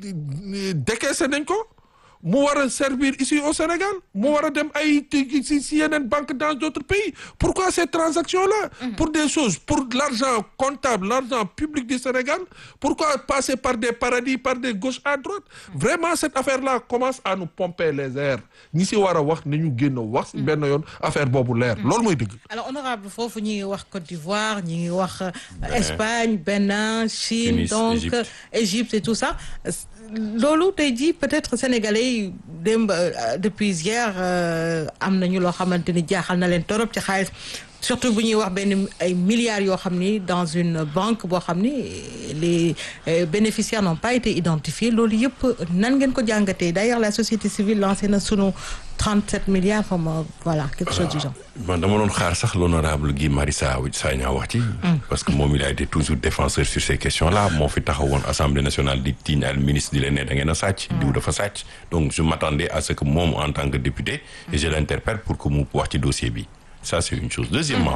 ne décaissé nañ ko mu war a servir ici au Sénégal mu war a dem ay si si yeneen banque dans d'autres pays pourquoi ces transactions là pour des choses pour l'argent comptable l'argent public du Sénégal pourquoi passer par des paradis par des gauches à droite vraiment cette affaire là commence à nous pomper les airs ñi si war a wax nañu génn wax si benn yoon affaire boobu leer loolu mooy dëgg alors honorable foofu ñi ngi wax Côte d'Ivoire ñi ngi wax Espagne Bénin Chine donc Égypte et tout ça loolu tey jii peut-être sénégalais yi démb depuis hier am nañu loo xamante ni jaaxal na leen torop ci xaalis surtout bu ñuy wax benn ay milliards yoo xam ni dans une banque boo xam ni les bénéficiaires n'ont pas été identifiés loolu yëpp nan ngeen ko jàngatee d'ailleurs la société civile lancé na sunu 37 milliards comme voilà quelque chose du genre. man dama doon xaar sax l'honorable Guy Marius Sagna wax ci. parce que moom il a été toujours défenseur sur ces questions là moo fi taxawoon assemblée nationale di tiiñ al ministre di leen ne da ngeen a sàcc. diw dafa sàcc donc je m'attendais à ce que moom en tant que député. et je l'interpelle pour que mu wax ci dossier bi. ça c'est une chose deuxièmement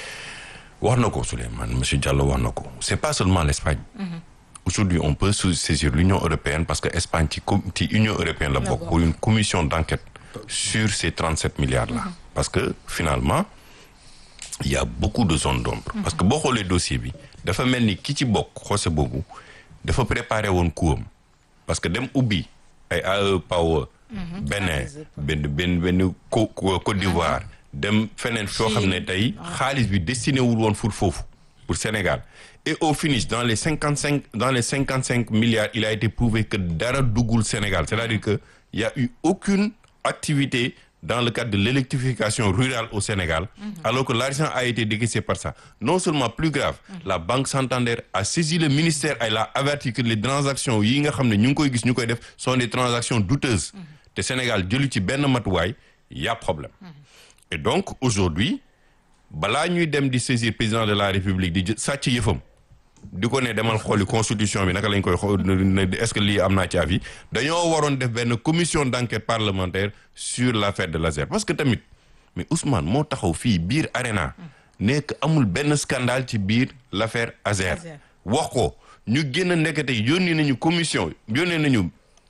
wax na ko Souleymane monsieur Diallo wax na ko c'est pas seulement l'Espagne. aujourd'hui on peut saisir l'Union européenne parce que Espagne ci ci Union européenne la bokk pour une commission d'enquête. sur ces 37 milliards-là. Mmh. Parce que finalement, il y a beaucoup de zones d'ombre. Mmh. Parce que boo xoolee dossier bi dafa mel ni ki ci bokk xoose boobu dafa préparer woon coup parce que dem ubbi ay AE Power. Bénin benn benn benn Côte d'Ivoire. dem feneen foo xam ne tey xaalis bi destiné wul woon pour foofu pour Sénégal. et au finish dans les cinquante cinq dans les cinquante cinq milliards il a été prouvé que dara duggul Sénégal c'est-à-dire que il y a eu aucune activité dans le cadre de l'électrification rurale au Sénégal mmh. alors que l'argent a été décaissé par ça non seulement plus grave mmh. la Banque Santander a saisi le ministère et l'a averti que les transactions yi nga xam ne ñu ngi koy gis ñu koy def sont des transactions douteuses mmh. te Sénégal jëlu ci benn matuwaay y a problème et donc aujourd'hui balaa ñuy dem di saisir président de la République di sàcc yëfam di ko ne demal xooli constitution bi naka lañ koy xool est-ce que lii am naa ci avis dañoo waroon def benn commission d'enquête parlementaire sur l'affaire de l'ASER parce que tamit mais Ousmane moo taxaw fii biir ARENA nekk amul benn scandale ci biir l'affaire ASER wax ko ñu génn nekkate yónni nañu commission yónnee nañu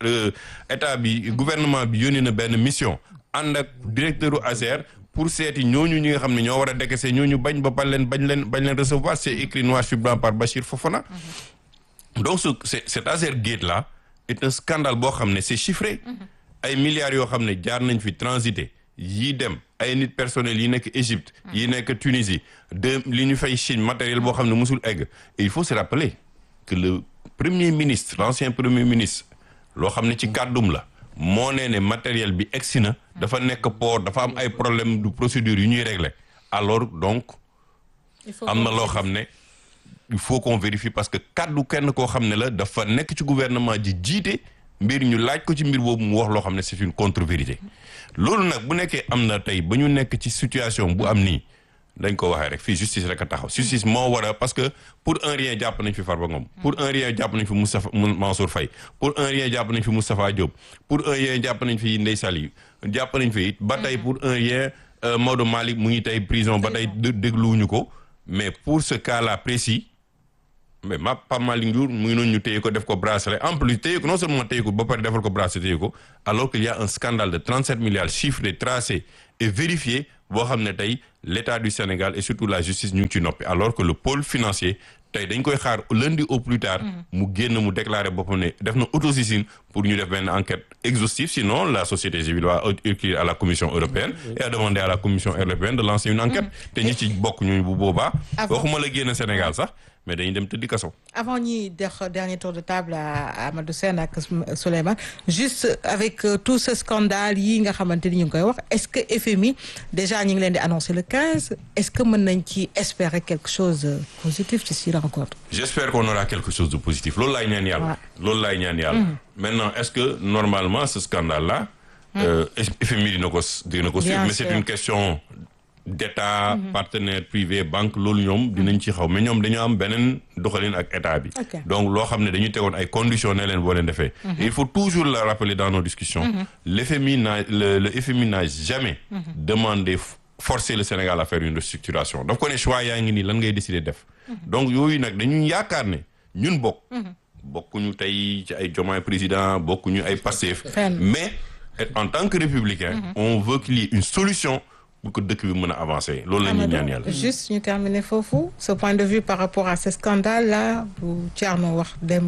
état bi gouvernement bi yónni na benn mission ànd ak directeur u ASER pour seeti ñooñu ñi nga xam ne ñoo war a décaisser ñooñu bañ ba bañ leen bañ leen bañ leen recevoir c'est écrit noir sur blanc par Bachir Fofana. donc ce cet Azer Gate là est un scandale boo xam ne c'est chiffré. ay milliards yoo xam ne jaar nañ fi transité yii dem ay nit personnels yi nekk Égypte. yi nekk Tunisie de li ñu fay Chine matériel boo xam ne musul egg et il faut se rappeler que le premier ministre l'ancien premier ministre loo xam ne ci kàddum la. moo nee ne matériel bi egsi na dafa nekk port dafa am ay problème de procédure yu ñuy régler alors donc Il faut am na qu'on loo xam ne il faut qu'on vérifie parce que kaddu kenn koo xam ne la dafa nekk ci gouvernement ji jiite mbir ñu laaj ko ci mbir boobu mu wax loo xam ne c'est une contre-vérité loolu nag bu nekkee am na tey ba ñu nekk ci situation bu am nii dañ ko waxee rek fii justice rek a taxaw justice moo war a parce que pour un rien jàpp nañ fi Farba Ngom pour un rien jàpp nañ fi Moustapha Mansour Faye pour un rien jàpp nañ fi Moustapha Diop pour un rien jàpp nañ fi Ndeye Sali jàpp nañ fi it ba tey pour un rien euh, Maodo Malick mu ngi tey prison ba tey dé- dégluwuñu ko mais pour ce cas-là précis mais ma Pape Malick Ndour mu ngi noonu ñu téye ko def ko bracelet en plus téye ko non seulement téye ko ba pare defal ko bracelet téye ko alors qu'il y a un scandale de 37 milliards chiffré tracé et vérifié boo xam ne tey l'État du Sénégal et surtout la justice ñu ngi ci noppi alors que le pôle financier tey dañ koy xaar lundi au plus tard mu génn mu déclarer boppam ne def na autosaisine pour ñu def benn enquête exhaustive sinon la société civile va écrire à la Commission européenne et à demander à la Commission européenne de lancer une enquête te ñi ci bokk ñooñu bu boobaa Avant- waxuma la génn Sénégal sax mais dañuy dem tëddi kaso avant ñuy def dernier tour de table à à Amadou Sène ak Souleymane juste avec euh, tout ce scandale yi nga xamante ni ñu ngi koy wax est-ce que FMI déjà ñu ngi leen di annoncer le 15 est-ce que mën nañ ci espérer quelque chose de positif ci si rencontre. j'espère qu'on aura quelque chose de positif loolu laay ñaan yàlla loolu laay ñaan yàlla maintenant est-ce que normalement ce scandale là euh, FMI dina ko dina ko suivre Bien mais c'est sûr. une question d'état partenaire privé banque loolu ñoom dinañ ci xaw mais ñoom dañoo am beneen doxalin ak état bi Ok. donc loo xam ne dañu tegoon ay conditions ne leen boo leen defee Et il faut toujours le rappeler dans nos discussions l'FMI n'a le, le FMI n'a jamais demandé f- forcer le Sénégal à faire une restructuration daf ko ne choix yaa ngi nii lan ngay décider def donc yooyu nag dañu yaakaar ne ñun bokk bokkuñu tey ci ay Diomaye président bokkuñu ay Pastef Fenn. mais et en tant que républicain on veut qu'il y ait une solution pour que dëkk bi mën a avancer loolu la ñuy ñaan yàlla juste ñu terminer foofu ce point de vue par rapport à ce scandale là bu Thierno wax démb.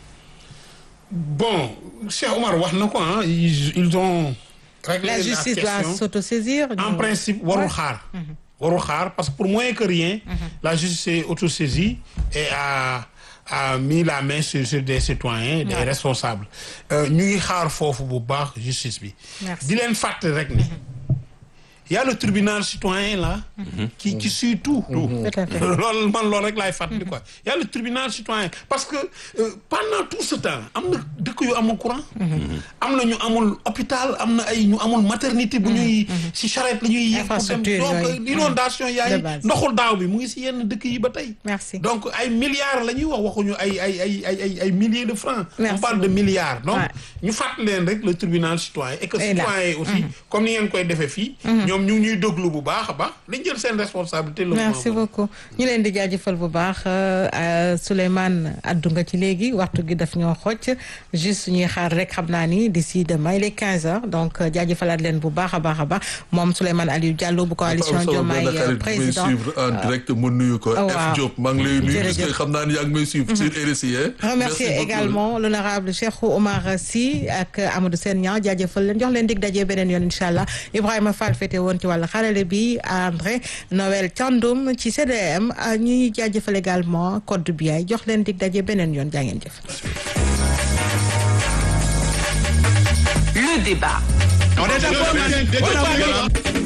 bon Cheikh Omar wax na ko ah ils ils ont réglé la justice doit question s'autosaisir. en ñu- principe warul Ouais. xaar warul xaar parce que pour moins que rien la justice est autosaisie et a a mis la main sur sur des citoyens des Ouais. responsables Euh, ñu ngi xaar foofu bu baax justice bi Merci. di leen fàtte rek ni y a le tribunal citoyen là qui qui suit tout Tout à fait. loolu man loolu rek laay fàttali quoi y a le tribunal citoyen parce que euh, pendant tout ce temps am na dëkk yu amul courant am na ñu amul hôpital am na ay ñu amul maternité bu ñuy si charrette la ñuy yéeg pour dem Infrastructure donc yooyu. inondation De yaay base. ndoxul daaw bi mu ngi si yenn dëkk yi ba tey Merci. donc ay milliards la ñuy wax waxuñu ay ay ay ay ay ay milliers de francs Merci on parle de milliards donc Ouais. ñu fàttali leen rek le tribunal citoyen et que Et là. citoyen yi aussi comme ni ngeen koy defee fii ñoom ñu ngi ñuy déglu bu baax a baax dañ jël seen responsabilité le merci moment beaucoup ñu leen di jaajëfal bu baax euh, Souleymane addu nga ci léegi waxtu gi daf ñoo xocc juste ñuy xaar rek xam naa ni d'ici demain il est 15 heures donc euh, jaajëfalaat leen bu baax a baax a baax moom Souleymane Aliou Diallo bu coalition Diomaye euh, président suivre en direct mu nuyu ko waaw. F Diop maa ngi lay nuyu parce que Jërëjëf. xam naa ni yaa ngi may suivre sur RSI hein. remercier Merci beaucoup. également l'honorable Cheikh Oumar Sy ak Amadou Sène Niang jaajëfal leen jox leen dig daje beneen yoon incha allah Ibrahima Fall fete woon ci wàllu xarale bi André Noël Thiandoum ci CDM ñuy jaajëfal également code bi ay jox leen dig daje beneen yoon jaa ngeen jëf. Le débat. On est d'accord, madame.